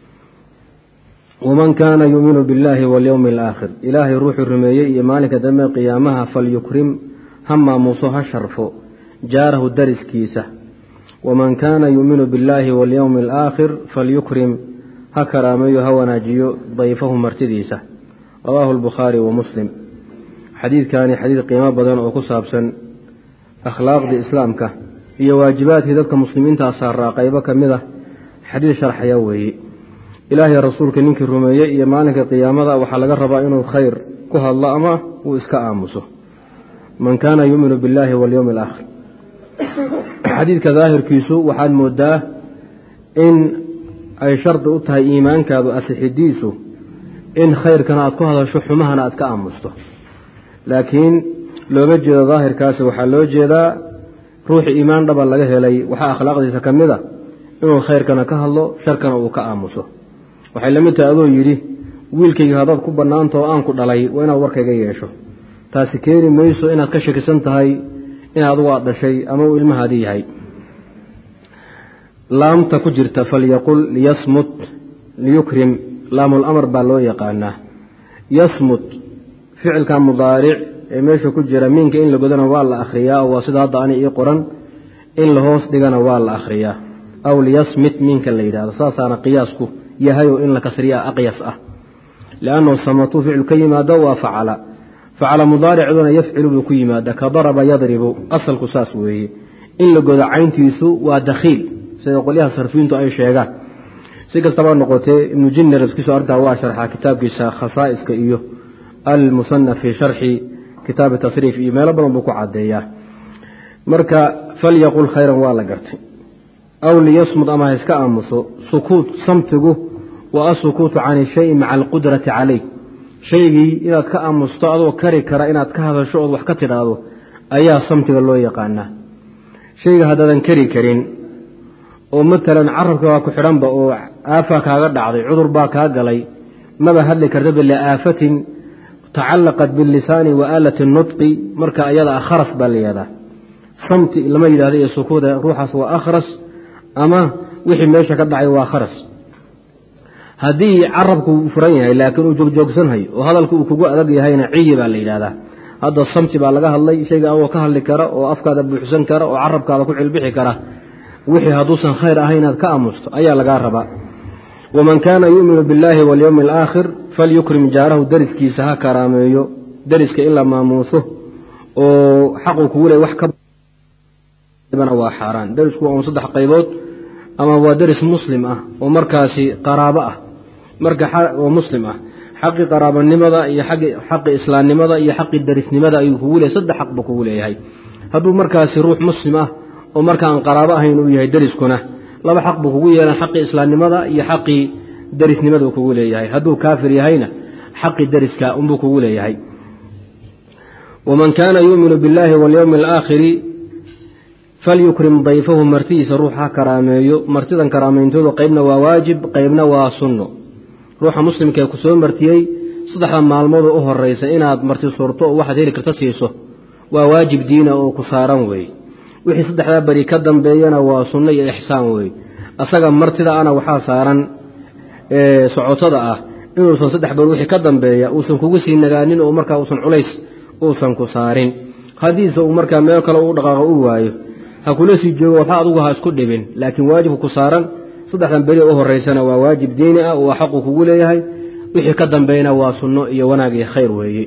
waman kaana yu'minu billaahi walyowmi alaakhir ilaahay ruuxuu rumeeyey iyo maalinka dambe qiyaamaha falyukrim ha maamuuso ha sharfo jaarahu dariskiisa waman kaana yu'minu billaahi walyowmi alaakhir falyukrim ha karaameeyo ha wanaajiyo dayfahu martidiisa rawaahu albukhaari wa muslim xadiidkani xadiid qiimo badan oo ku saabsan akhlaaqdii islaamka iyo waajibaadkii dadka muslimiintaa saaraa qaybo ka mid ah xadiid sharxaya weeye ilaahay rasuulka ninkii rumeeyey iyo maalinka qiyaamada waxaa laga rabaa inuu khayr ku hadlo ama uu iska aamuso man kaana yuuminu billaahi walyowmi alaakhir xadiidka daahirkiisu waxaad moodaa in ay shardi u tahay iimaankaadu asixidiisu in khayrkana aad ku hadasho xumahana aad ka aamusto laakiin looga jeedo daahirkaasi waxaa loo jeedaa ruuxi iimaan dhaba laga helay waxaa akhlaaqdiisa ka mid a inuu khayrkana ka hadlo sharkana uu ka aamuso waxay la mid tahay adoo yidhi wiilkayga haddaad ku bannaantao aan ku dhalay waa inaad warkayga yeesho taasi keeni mayso inaad ka shakisan tahay in adugu aad dhashay ama uu ilmahaadii yahay laamta ku jirta falyaqul liyasmut liyukrim laamul amar baa loo yaqaanaa yasmut ficilka mudaaric ee meesha ku jira miinka in la godana waa la akhriyaa oo waa sida hadda ani ii qoran in la hoos dhigana waa la akhriyaa aw liyasmit miinka la yidhahdo saasaana qiyaasku yahay oo in la kasriyaa aqyas ah liannahu samatuu ficil ka yimaado waa facala facala mudaaricduna yafcilu buu ku yimaada ka daraba yadribu asalku saas weeye in la godo cayntiisu waa dakhiil sida qolyaha sarfiintu ay sheegaan si kastaba noqotee ibnu jinner iskiiso arrintaa waa sharxaa kitaabkiisa khasaa'iska iyo almusanaf fi sharxi kitaabi tasriif iyo meelo badan buu ku caddeeyaa marka falyaqul khayran waa la gartay aw liyasmud ama ha iska aamuso sukuut samtigu waa asukuutu can shayi maca alqudrati calayh shaygii inaad ka aamusto adoo kari kara inaad ka hadasho ood wax ka tidhaahdo ayaa samtiga loo yaqaanaa shayga haddaadan kari karin oo matalan carabka waa ku xidhanba oo aafaa kaaga dhacday cudur baa kaa galay maba hadli kartaba liaafatin tacallaqat bilisaani wa aalati nutqi marka ayada ah kharas baa la yihahdaa samti lama yidhahdo iyo sukuuda ruuxaas waa akhras ama wixii meesha ka dhacay waa kharas haddii carabku uu furan yahay laakiin uu joogjoogsanhayo oo hadalku uu kugu adag yahayna ciyi baa la yidhahdaa hadda samti baa laga hadlay shayga adoo ka hadli kara oo afkaada buuxsan kara oo carabkaada ku cilbixi kara wixii hadduusan khayr ahay inaad ka aamusto ayaa lagaa rabaa waman kaana yuuminu biاllaahi walyowmi alaakhir falyukrim jaarahu dariskiisa ha karaameeyo dariska in la maamuuso oo xaquu kugu leey wax ka waa xaaraan darisku waa un saddex qaybood ama waa daris muslim ah oo markaasi qaraabo ah marka oo muslim ah xaqii qaraabanimada iyo xaqii islaamnimada iyo xaqii darisnimada ayuu kugu leeyahy saddex xaq buu kugu leeyahay hadduu markaasi ruux muslim ah oo marka aan qaraabo ahayn uu yahay dariskuna laba xaq buu kugu yeelan xaqii islaamnimada iyo xaqii darisnimada uu kugu leeyahay hadduu kaafir yahayna xaqii dariska unbuu kugu leeyahay waman kaana yuuminu biاllaahi walyowmi alaakhiri falyukrim dayfahu martidiisa ruux ha karaameeyo martidan karaameyntoodu qaybna waa waajib qaybna waa sunno ruuxa muslimkaee ku soo martiyey saddexda maalmood u horeysa inaad marti surto oo waxaad heli karta siiso waa waajib diina oo ku saaran weeye wixii saddexdaa beri ka dambeeyana waa sunno iyo ixsaan weeye asaga martida ana waxaa saaran socotada ah inuusan saddex beri wixii ka dambeeya uusan kugu sii nagaanin oo markaa uusan culays uusan ku saarin haddiise uu markaa meel kale u dhaqaaqo u waayo ha kula sii joogo waxba adugu ha isku dhibin laakiin waajibka ku saaran saddexdan beri u horeysana waa waajib diini ah oo xaqu kugu leeyahay wixii ka dambeeyna waa sunno iyo wanaag iyo khayr weeye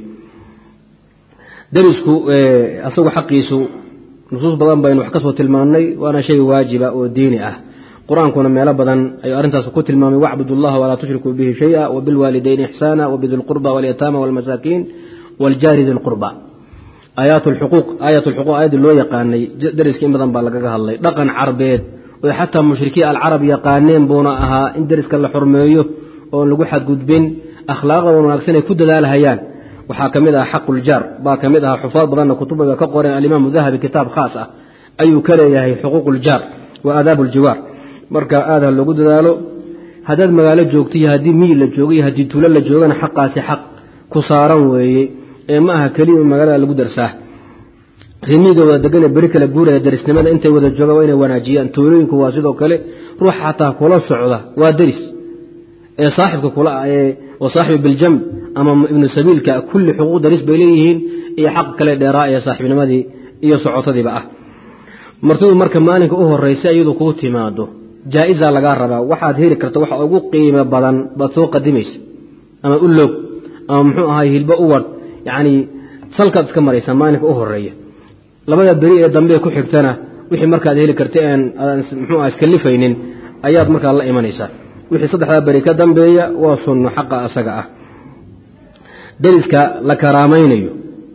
darisku asagu xaqiisu nusuus badan baynu wax ka soo tilmaannay waana shay waajiba oo diini ah qur-aankuna meelo badan ayuu arrintaas ku tilmaamay wacbud اllaha walaa tushrikuu bihi shaya wabilwaalidayni ixsaana wabidi lqurba walyataama walmasaakiin wاljaari di lqurba aayaat lxuquuq aayat lxuquuq aayaddii loo yaqaanay dariska in badan baa lagaga hadlay dhaqan carbeed oy xataa mushrikiin alcarab yaqaaneen buuna ahaa in dariska la xurmeeyo oon lagu xadgudbin akhlaaqda wanaagsan ay ku dadaalhayaan waxaa ka mid ah xaquljaar baa ka mid aha xufaad badanna kutubaba ka qoreen alimaamu dahabi kitaab khaas ah ayuu ka leeyahay xuquuquljaar wa aadaab uljiwaar marka aad ha loogu dadaalo haddaad magaalo joogto iyo haddii miyi la joogo iyo haddii tuulo la joogana xaqaasi xaq ku saaran weeye ee ma aha keliya in magaalada lagu darsaa rimiiga wada degane beri kala guuraya darisnimada intay wada joogaan waa inay wanaajiyaan tuulooyinku waa sidoo kale ruux xataa kula socda waa deris ee saaxibka kula ee oo saaxibi biljamb ama ibnu sabiilka kulli xuquuq daris bay leeyihiin iyo xaq kale dheeraa ee saaxibnimadii iyo socotadiiba ah martidu marka maalinka u horeysa iyadu kuu timaado jaa-isa lagaa rabaa waxaad heli karta waxa ugu qiimo badan baad soo qadimaysa ama u loog ama muxuu ahay hilbo u wadh yacnii salkaad iska maraysaa maalinka u horeeya labada beri ee dambe ku xigtana wixii markaad heli karta aan mxuu ah iskalifaynin ayaad markaa la imanaysaa wixii saddexdaa beri ka dambeeya waa sunno xaqa asaga ah dariska la karaamaynayo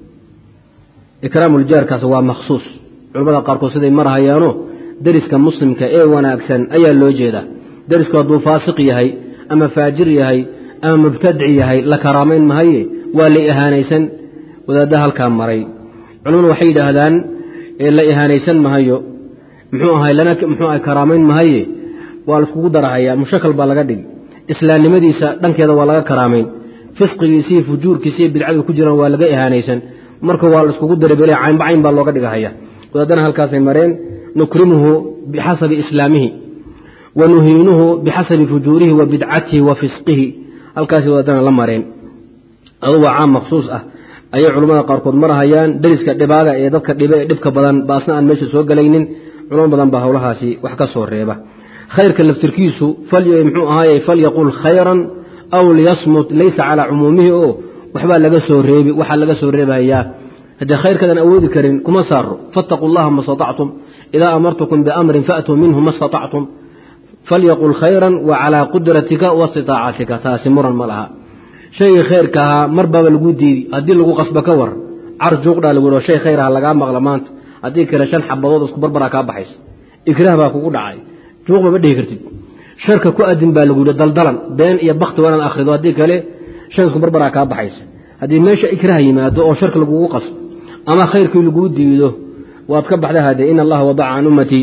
ikraamuljaarkaas waa makhsuus culamada qaarkood siday marhayaano dariska muslimka ee wanaagsan ayaa loo jeedaa darisku hadduu faasiq yahay ama faajir yahay ama mubtadic yahay la karaamayn mahaye waa la ihaanaysan wadaadda halkaa maray culamadu waxay yidhaahdaan la ihaanaysan mahayo muxuu ahay lana muxuu ahay karaamayn mahaye waa laiskugu darahayaa mushakal baa laga dhigi islaamnimadiisa dhankeeda waa laga karaamayn fisqigiisiiyo fujuurkiisiiyo bidcadu ku jiraan waa laga ihaanaysan marka waa laiskugu darabele caynba cayn baa looga dhigahaya wadaadana halkaasay mareen nukrimuhu bixasabi islaamihi wa nuhiinuhu bixasabi fujuurihi wa bidcatihi wa fisqihi halkaasay wadaadana la mareen adu waa caam makhsuus ah ayay culammada qaarkood marahayaan dariska dhibaaga ee dadka dhibe ee dhibka badan baasna aan meesha soo gelaynin culamo badan baa howlahaasi wax ka soo reeba khayrka laftirkiisu mxuu ahaaye falyaqul khayran aw liyasmut laysa calaa cumuumihi oo waxbaa laga soo reebi waxaa laga soo reebayaa haddii khayrkaadaan awoodi karin kuma saaro faataquu llaha ma staطactum idaa amartukum biamrin faatuu minhu ma staطactum falyaqul khayran wa calaa qudratika wa istitaacatika taasi muran ma laha shaygii khayrka ahaa mar baaba laguu diidi haddii lagu qasbo ka war car juuqdhaa lagu yidho shay khayr aha lagaa maqla maanta haddii kale shan xabadood isku barbaraa kaa baxaysa ikraah baa kugu dhacay juuqba ma dhihi kartid sharka ku adin baa lagu yidhi daldalan been iyo bakti waa inaad akhrido haddii kale shan isku barbaraa kaa baxaysa haddii meesha ikraah yimaado oo sharka lagugu qasbo ama khayrkii laguu diido waad ka baxda hade in allaha wadaca can ummatii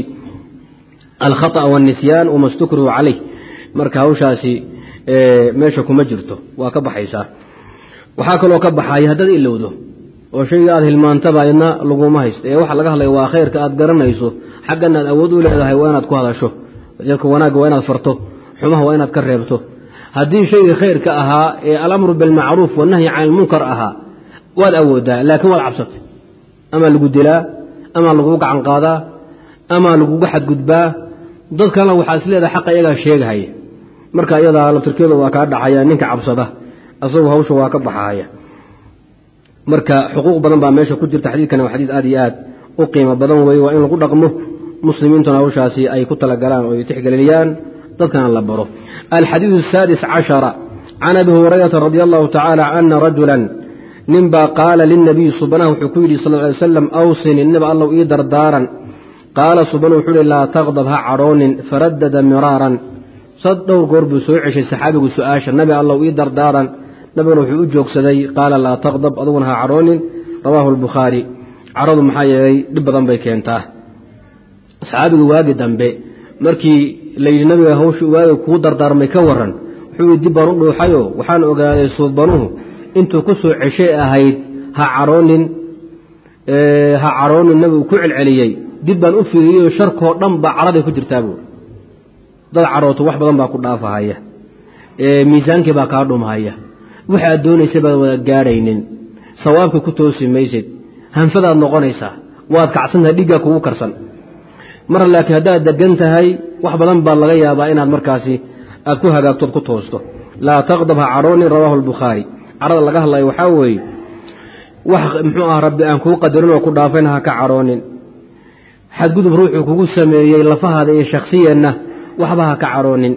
alkhaطأ wاlnisyaan wama stukrihu calayh marka hawshaasi meesha kuma jirto waa ka baxaysaa waxaa kaloo ka baxaya haddaad ilowdo oo shayga aad hilmaantaba idna laguma haysto ee waxa laga hadlaya waa khayrka aad garanayso xaggana aad awood u leedahay waa inaad ku hadasho dadka wanaagga waa inaad farto xumaha waa inaad ka reebto haddii shaygii khayrka ahaa ee alamru bilmacruuf wanahyi can ilmunkar ahaa waad awoodaa laakiin waad cabsatay ama lagu dilaa ama lagugu gacan qaadaa ama lagugu xadgudbaa dad kalena waxaa is leedahay xaqa iyagaa sheegahaya marka iyadaa laftirkeedu waa kaa dhacaya ninka cabsada asagu hawsha waa ka baxaya marka xuquuq badan baa meesha ku jirta xadiidkana waa xadiid aad iyo aad u qiimo badan weeye waa in lagu dhaqmo muslimiintuna hawshaasi ay ku talagalaan oo ay tixgeliyaan dadkana la baro alxadiidu asaadis cashara can abi hurayrata radi allahu tacaala ana rajulan ninbaa qaala lilnabiyi subanaha wuxuu ku yidhi sal ly slam awsini niba allow ii dardaaran qaala subanu wuxuu ihi laa taqdab ha cadhoonin faradada miraaran sad dhowr goor buu soo ceshay saxaabigu su-aasha nabi allow ii dardaaran nabiguna wuxuu u joogsaday qaala laa taqdab aduguna ha cadhoonin rawaahu albukhaari cadhadu maxaa yeelay dhib badan bay keentaa saxaabigu waagi dambe markii layidhi nabiga hawsha waagi kuu dardaarmay ka waran wuxuu yidhi dib baan u dhuuxayoo waxaan ogaaday suubanuhu intuu ku soo ceshay ahayd ha cadhoonin ha cadhoonin nabigu ku celceliyey dib baan u fiiriyey sharkoo dhan baa cadhaday ku jirtaa buuri dad cadhooto wax badan baa ku dhaafahaya miisaankii baa kaa dhumhaya waxa aad doonaysa baad wada gaadhaynin sawaabka ku toosi maysid hanfadaad noqonaysaa waad kacsantahay dhiggaa kugu karsan mar laakiin haddaad degan tahay wax badan baa laga yaabaa inaad markaasi aad ku hagaagtood ku toosto laa taqdab ha cadhoonin rawaahu albukhaari cadhada laga hadlayo waxaa weeye wax muxuu ah rabbi aan kuu qadarin oo ku dhaafayna ha ka cadhoonin xadgudub ruuxuu kugu sameeyey lafahaada iyo shakhsiyeenna waxba ha ka cadhoonin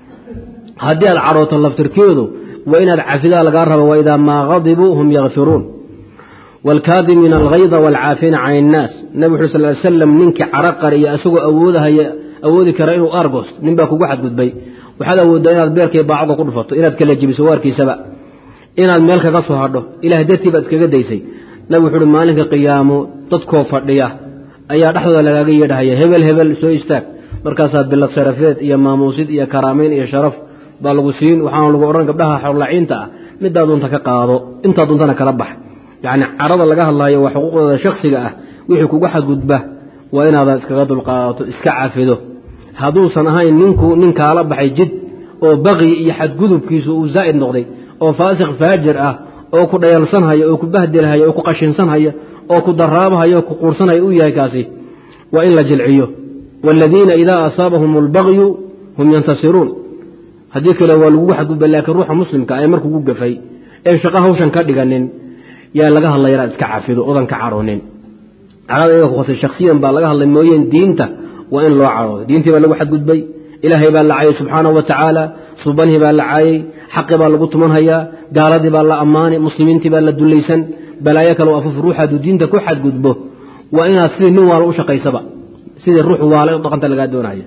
haddii aad cadhooto laftirkeedu waa inaad cafidaa lagaa rabo waidaa maa qadibuu hum yakfiruun waalkaadimiina alghayda waalcaafiina can innaas nabig wuxu sal ly slam ninkii cadho qariya isagoo awoodahaya awoodi kara inuu argost nin baa kugu xadgudbay waxaad awooddaa inaad beerkay baacoga ku dhufato inaad kala jebiso waarkiisaba inaad meel kaga soo hadho ilaah dartii baad iskaga daysay nabig wuxu uhi maalinka qiyaamo dadkoo fadhiya ayaa dhexdooda lagaaga yeedhahaya hebel hebel soo istaag markaasaa bilad sharafeed iyo maamuusid iyo karaamayn iyo sharaf baa lagu siin waxaana lagu odhan gabdhaha xorlaciinta ah midaa doonta ka qaado intaa doontana kala bax yacni cadhada laga hadlayo waa xuquuqdooda shakhsiga ah wixii kugu xadgudba waa inaadan iskaga dulqaadato iska cafido hadduusan ahayn ninku nin kaala baxay jid oo baqyi iyo xadgudubkiisu uu zaa'id noqday oo faasiq faajir ah oo ku dhayalsanhaya oo ku bahdilhaya oo ku qashinsanhaya oo ku daraabahaya oo ku quursanhaya u yahay kaasi waa in la jilciyo waaladiina idaa asaabahum albagyu hum yantasiruun haddii kale waa lagugu xadgudba laakiin ruuxa muslimka ee markugu gafay ee shaqo hawshan ka dhiganin yaa laga hadlaya inaad iska cafido odan ka cadhoonin cadhada iyaga kuhosay shakhsiyan baa laga hadlay mooyeen diinta waa in loo cadhoodo diintii baa lagu xadgudbay ilaahay baa la caayay subxaanahu wa tacaala subanhii baa la caayay xaqi baa lagu tumanhayaa gaaladii baa la ammaanay muslimiintii baa la dulaysan balaayo kale afuf ruux hadduu diinta ku xadgudbo waa inaad sidii nin waala u shaqaysaba sidii ruux waala dhaqanta lagaa doonaya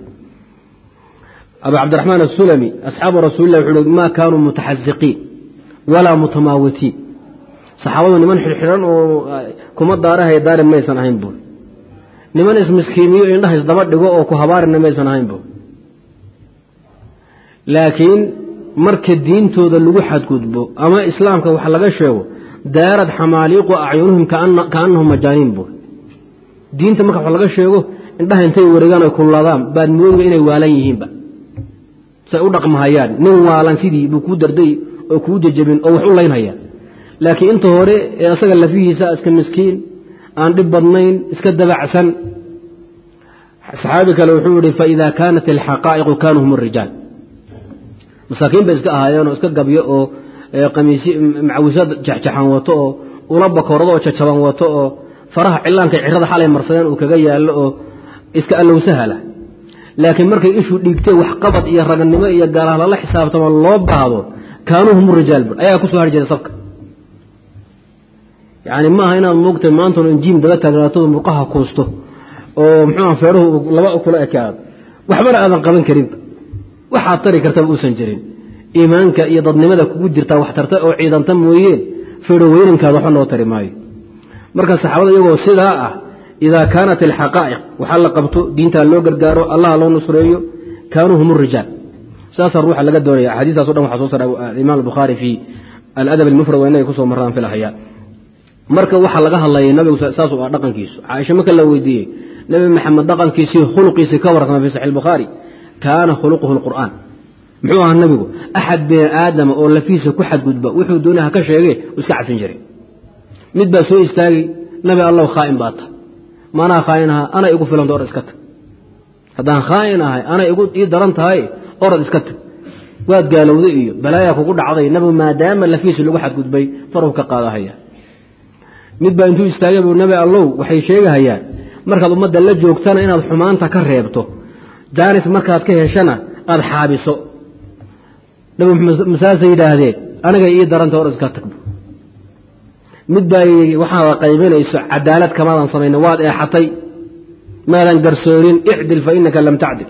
abu cabdiraxmaan asulami asxaabu rasuulilah wuxuu uhi maa kaanuu mutaxasiqiin walaa mutamaawitiin saxaabadu niman xidhxidhan oo kuma daarahaya daarin maysan ahayn buur niman ismiskiimiyo indhaha isdaba dhigo oo ku habaarina maysan ahayn buur laakiin marka diintooda lagu xadgudbo ama islaamka wax laga sheego daarad xamaaliiqu acyunuhum kaannahum majaaniin buur diinta marka wax laga sheego indhaha intay wareegaan oy kullaadaan baad moodiga inay waalan yihiinba say u dhaqmahayaan nin waalan sidii buu kuu darday oo kuu jajabin oo wax u laynhaya laakiin inta hore ee asaga lafihiisa iska miskiin aan dhib badnayn iska dabacsan saxaabi kale wuxuu yihi faida kaanat alxaqaa'iqu kaanuu hum rijaal masaakiin bay iska ahaayeenoo iska gabyo oo qamiisy macawisad jaxjaxan wato oo ula bakoorado oo jajaban wato oo faraha cillaanka cirada xalay marsadeen uu kaga yaallo oo iska allowsahala laakiin markay ishuu dhiigtay waxqabad iyo raganimo iyo gaalaha lala xisaabtamo loo baahdo kaanuu hum rijaal bur ayagaa kusoo hari jiray sabka yani maaha inaad moogtay maantano injiim daba taagnaatado murqaha kuusto oo muxuua feeruhu laba kula ekaado waxbana aadan qaban karinba waxaad tari kartaba uusan jirin iimaanka iyo dadnimada kugu jirtaa wax tarta oo ciidanta mooyeen feedho weynankaada waxba noo tari maayo marka saxaabada iyagoo sidaa ah idaa kaanat alxaqaa'iq waxaa la qabto diintaa loo gargaaro allaha loo nusreeyo kaanuu hum rijaal saasaa ruuxa laga doonaya axaadiistaas o dhan waxaa soo saaray imaam albukhaari fii aladab almufrad waa inay kusoo marraan filahaya marka waxaa laga hadlayay nabigu saasuu ah dhaqankiisu caaisha marka la weydiiyey nebi maxamed dhaqankiisii khuluqiisii ka warrama fi saxi bukhaari kaana khuluquhu lqur'aan muxuu ahaa nabigu axad bini aadama oo lafiisa ku xadgudba wuxuu doonay ha ka sheegee uu iska cafin jiray mid baa soo istaagay nabi allow khaa'in baa ta maanaa khaa'in ahaa ana igu filanta orad iska tag haddaan khaa'in ahay ana ii daran tahay orad iska tag waad gaalowday iyo balaayaa kugu dhacday nabigu maadaama lafiisi lagu xadgudbay faruu ka qaadahaya mid baa intuu istaagay buu nabi allow waxay sheegahayaan markaad ummadda la joogtana inaad xumaanta ka reebto jaanis markaad ka heshana aada xaabiso nabi masaasay yidhaahdeen aniga ii daranta hor iska tagbo mid baa waxaad qaybinayso cadaalad kamaadan samayna waad eexatay maadan garsoorin icdil fa inaka lam tacdil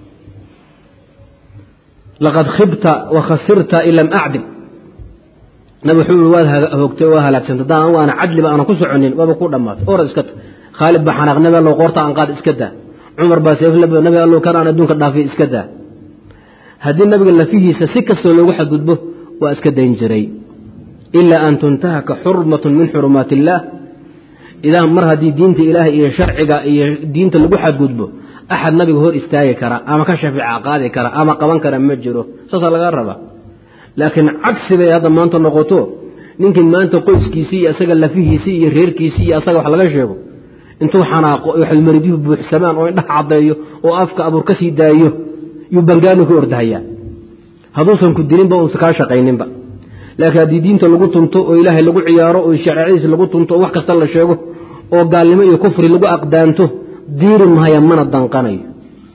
laqad khibta wa khasirta in lam acdil nabi wuxuu i waad hoogtay waa halaagsantay haddaan anigu aana cadliba aana ku soconin waaba ku dhammaatay orad iska tag khaalid baa xanaaq nabi allow qoorta aan qaad iska daa cumar baa seeflaba nabi allow kan aan adduunka dhaafiy iska daa haddii nabiga lafihiisa si kastoo loogu xadgudbo waa iska dayn jiray ilaa an tuntahaka xurmatun min xurumaat illaah idaa mar haddii diinta ilaahay iyo sharciga iyo diinta lagu xadgudbo axad nabiga hor istaagi kara ama ka shafeeca qaadi kara ama qaban kara ma jiro saasaa laga rabaa laakiin cagsi bay hadda maanta noqoto ninkii maanta qoyskiisii iyo asaga lafihiisii iyo reerkiisii iyo asaga wax laga sheego intuu xanaaqo oo xulmaridyuhu buuxsamaan oo indhaha caddeeyo oo afka abuur ka sii daayo yuu bangaani ku ordahayaa hadduusan ku dilinba uusan kaa shaqayninba laakiin haddii diinta lagu tunto oo ilaahay lagu ciyaaro oo shareecadiisa lagu tunto oo wax kasta la sheego oo gaalnimo iyo kufri lagu aqdaanto diiri mahaya mana danqanayo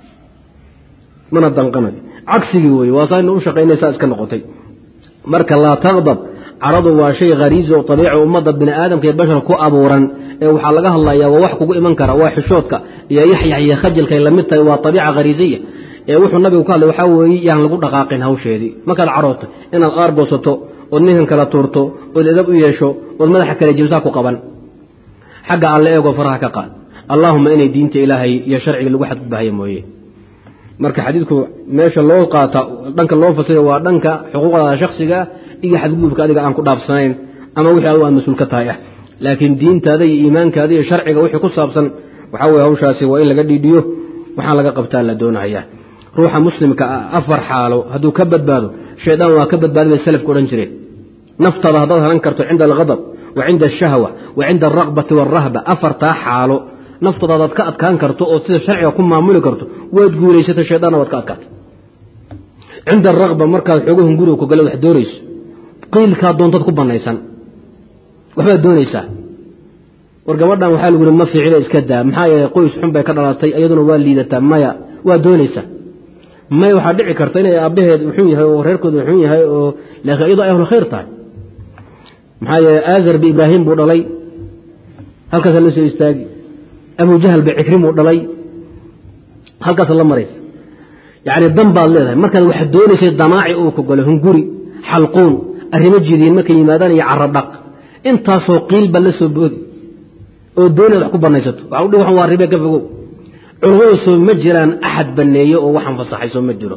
mana danqanayo cagsigii weeye waa saa ina u shaqaynaysaa iska noqotay marka laa taqdab caradu waa shay khariisi oo abiici ummadda bini aadamka iyo bashar ku abuuran ee waxaa laga hadlayaa waa wax kugu iman kara waa xishoodka iyo yaxyax iyo khajalkay lamid tahay waa abiica khariisiya ee wuxuu nabigu ka hadlay waxaa weeye yaan lagu dhaqaaqin hawsheedii markaad carooto inaad aargoosato ood ninkan kala tuurto ood edab u yeesho ood madaxa kale jibsaa ku qaban xagga alle eegoo faraha ka qaad allaahuma inay diinta ilaahay iyo sharciga lagu xadgudbahaya mooye marka xadiidku meesha loo qaata dhanka loo fasira waa dhanka xuquuqdaada shaksigaa iyo xadgudubka adiga aan ku dhaafsanayn ama wixii adigu aad mas-uul ka tahay ah laakiin diintaada iyo iimaankaada iyo sharciga wixii ku saabsan waxaa weye hawshaasi waa in laga dhiidhiyo waxaan laga qabtaa la doonahaya ruuxa muslimka ah afar xaalo hadduu ka badbaado shaydaan waa ka badbaadi bay salafku odhan jireen naftaada haddaad halan karto cinda alghadab wa cinda ashahwa wa cinda alraqbati waalrahba afartaa xaalo naftaada hadaad ka adkaan karto ood sida sharciga ku maamuli karto waad guulaysata shaydaanna waad ka adkaata cinda alraqba markaad xoogahan guriga ku gala wax doonayso qiilkaa doontaad ku banaysan waxbaad doonaysaa war gabadhan waxaa lagu yihi ma fiicina iska daa maxaa yeelay qoys xun bay ka dhalatay iyaduna waa liidataa maya waa doonaysaa maya waxaa dhici karta inay aabbaheed xun yahay oo reerkooda xun yahay oo laakiin iyadoo ay ahlu khayr tahay maxaa yeeley aazar bi ibraahim buu dhalay halkaasa la soo istaagi abu jahal ba cikrimuu dhalay halkaasa la maraysa yacni dan baad leedahay markaad wax doonaysay damaaci uu ku galo hunguri xalquun arrimo jidiin markay yimaadaan iyo carabdhaq intaasoo qiilba la soo boodi oo doonaad wax ku banaysato waxa udhi waxan waa ribe ka fogow culammadu soo ma jiraan axad banneeye oo waxaan fasaxay soo ma jiro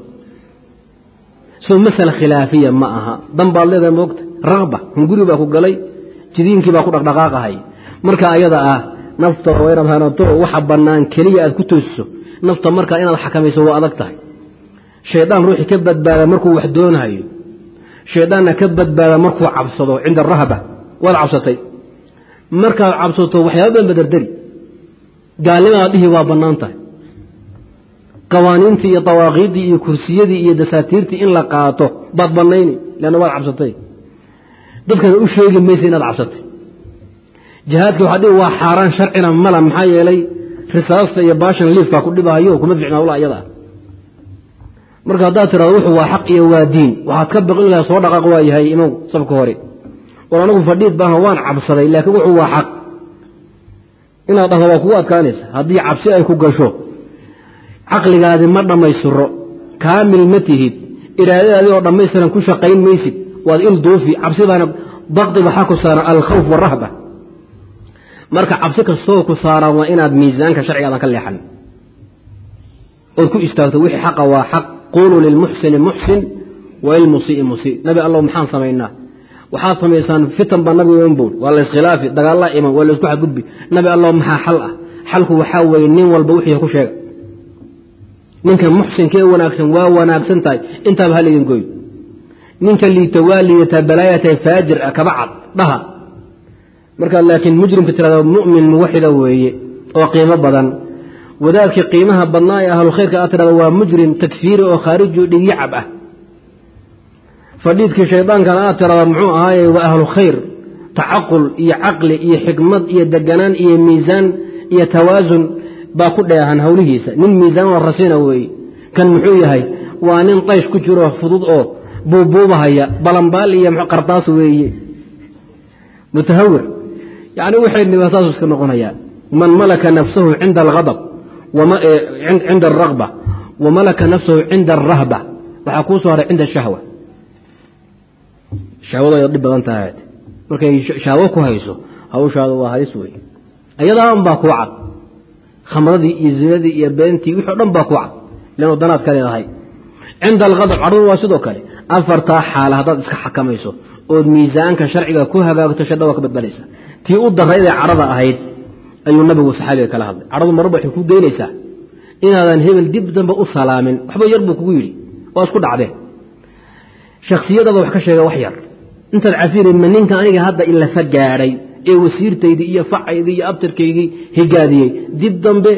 soo masala khilaafiya ma aha dan baad leedahay moogta raqba hunguri baa ku galay jidiinkii baa ku dhaqdhaqaaqahay marka ayada ah nafta oo inaad hanato waxa bannaan keliya aad ku toosiso nafta markaa inaad xakamayso waa adag tahay shaydaan ruuxii ka badbaada markuu wax doonayo shaydaanna ka badbaada markuu cabsado cinda arahba waad cabsatay markaad cabsato waxyaaba badan badarderi gaalnimaad dhihi waa bannaan tahay qawaaniintii iyo dawaaqiiddii iyo kursiyadii iyo dasaatiirtii in la qaato baad bannayni leanna waad cabsatay dadkana u sheegi maysa inaad cabsatay jihaadka waxaa dhihi waa xaaraan sharcina mala maxaa yeelay risaasta iyo baashan liifkaa ku dhibahayo kuma ficna hawla iyada ah marka haddaad tirado wuxuu waa xaq iyo waa diin waxaad ka baqin laha soo dhaqaaq waa yahay imow sabka hore war anagu fadhiid baaha waan cabsaday laakiin wuxuu waa xaq inaad dhahdo waa kugu adkaanaysa haddii cabsi ay ku gasho caqligaadi ma dhammaystiro kaamil ma tihid iraadadaadii oo dhammaystiran ku shaqayn maysid waad il duufi cabsi baana dakdi waxaa ku saaran alkhawf warahba marka cabsi kastoo ku saaran waa inaad miisaanka sharcigaadan ka leexan ood ku istaagto wixii xaqa waa xaq quuluu lilmuxsini muxsin wa lilmusii musii nabi allow maxaan samaynaa waxaad samaysaan fitan baa nabiga iman bowl waa la iskhilaafi dagaalla iman waa la isku xadgudbi nabi allow maxaa xal ah xalku waxaa weeye nin walba wixii ku sheega ninka muxsinkee wanaagsan waa wanaagsan tahay intaaba ha laydin gooyo ninka liito waa liidataa balaayatahay faajir ah kaba cad dhaha markaad laakiin mujrimka tirahda mu'min muwaxida weeye oo qiimo badan wadaadkii qiimaha badnaa ee ahlu khayrka aad tirahda waa mujrim takfiiri oo khaariji dhigyacab ah fadhiidkii shaydaankana aad tirada muxuu ahaaye waa ahlu khayr tacaqul iyo caqli iyo xikmad iyo deganaan iyo miisaan iyo tawaasun baa ku dheehan howlihiisa nin miisaan oo rasina weeye kan muxuu yahay waa nin daysh ku jiro fudud oo buubuubahaya balambaal iyo qardaas weeye mutahawir yani waxay saasu iska noqonayaa man malaka nafsahu cinda alghadab cinda alragba wa malaka nafsahu cinda alrahba waxaa kuu soo haray cinda ashahwa shahwadu ay dhib badan tahay markay shahwo ku hayso hawshaadu waa halis wey ayadaa un baa kuu cad khamradii iyo zinadii iyo beentii wixi o dhan baa kuu cad ilan wadanaad ka leedahay cinda alghadab cadhadu waa sidoo kale afartaa xaala haddaad iska xakamayso ood miisaanka sharciga ku hagaagto shadha waa ka badbaadaysa tii u daraydee cadhada ahayd ayuu nabigu saxaabiga kala hadlay cadhadu marba waxay ku geynaysaa inaadan hebel dib dambe u salaamin waxba yar buu kugu yidhi waa isku dhacdeen shaksiyadaada wax ka sheega wax yar intaad cafirin ma ninka aniga hadda ilafa gaadhay ee wasiirtaydii iyo facaydii iyo abtirkaygii higaadiyey dib dambe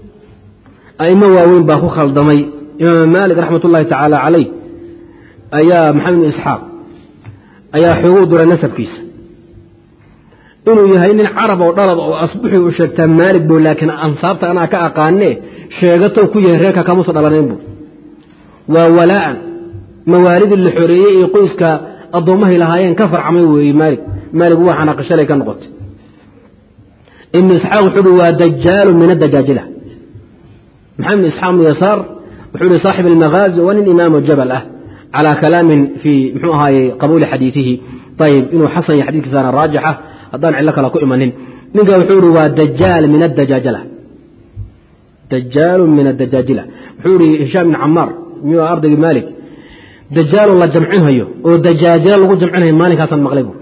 aimo waaweyn baa ku khaldamay imaam maalik raxmat ullaahi tacaala calayh ayaa maxamed bn isxaaq ayaa xooguu duray nasabkiisa inuu yahay nin carab oo dhalad oo asbuxii u sheegtaa maalig bu laakiin ansaabta anaa ka aqaanee sheegatow ku yahay reerka kamuusa dhalanayn bu waa walaa'an mawaalidii la xoreeyey ee qoyska addoommahay lahaayeen ka farcamay weeye maalig maalig waa xanaaqishalay ka noqotay ibnu isxaaq wuxuu uhi waa dajaalu min adajaajila maxamed ibn isxaaq bnu yasaar wuxuu ihi saaxib almaghaazi waa nin imaamu jabal ah calaa kalaamin fii muxuu ahaaye qabuuli xadiidihi ayib inuu xasan yahay xadiidkiisaana raajixa haddaan cillo kale ku imanin ninka wuxuu ihi waa dajaal min adajaajila dajaalu min adajaajila wuxuu ihi hishaam bin camaar miyuu ardaygii maalik dajaalu la jamcinhayo oo dajaajilo lagu jamcinhayo maalinkaasaan maqlay bu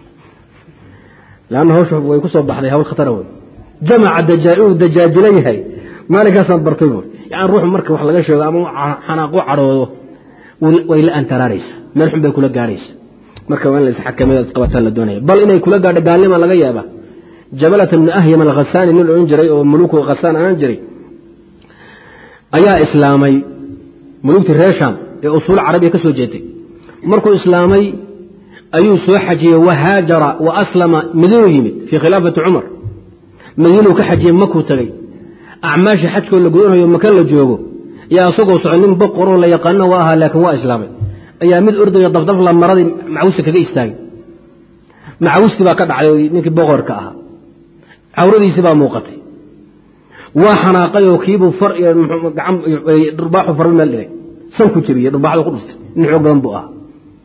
lanna hawshu way ku soo baxday hawl khatara wey jamaca dajaal inuu dajaajilo yahay maalinkaasaan bartay bu yani ruuxu marka wax laga sheego ama xanaaqu cadhoodo way la antaraaraysa meel xun bay kula gaadhaysa marka waa in la isxakameyo isqabataan la doonaya bal inay kula gaadho gaalnima laga yaaba jabalata bni ahyam alkhasaani nin odhan jiray oo muluku khasaan ahaan jiray ayaa islaamay mulugtii reer sham ee usuul carabiya ka soo jeetay markuu islaamay ayuu soo xajiyey wahaajara wa aslama madiinuu yimid fii khilaafati cumar madiinuu ka xajiyey makuu tagay acmaasha xajkoo la gudanhayo maka la joogo yaa isagoo soco nin boqoroo la yaqaano waa ahaa laakiin waa islaamay ayaa mid ordayo dafdafla maradii macawista kaga istaagay macawistii baa ka dhacday ninkii boqorka ahaa cawradiisii baa muuqatay waa xanaaqay oo kiibuu far iyo dhurbaaxu farba meel dhigay sanku jebiyey dhurbaxda ku dhuftay nin xoog badan buu ahaa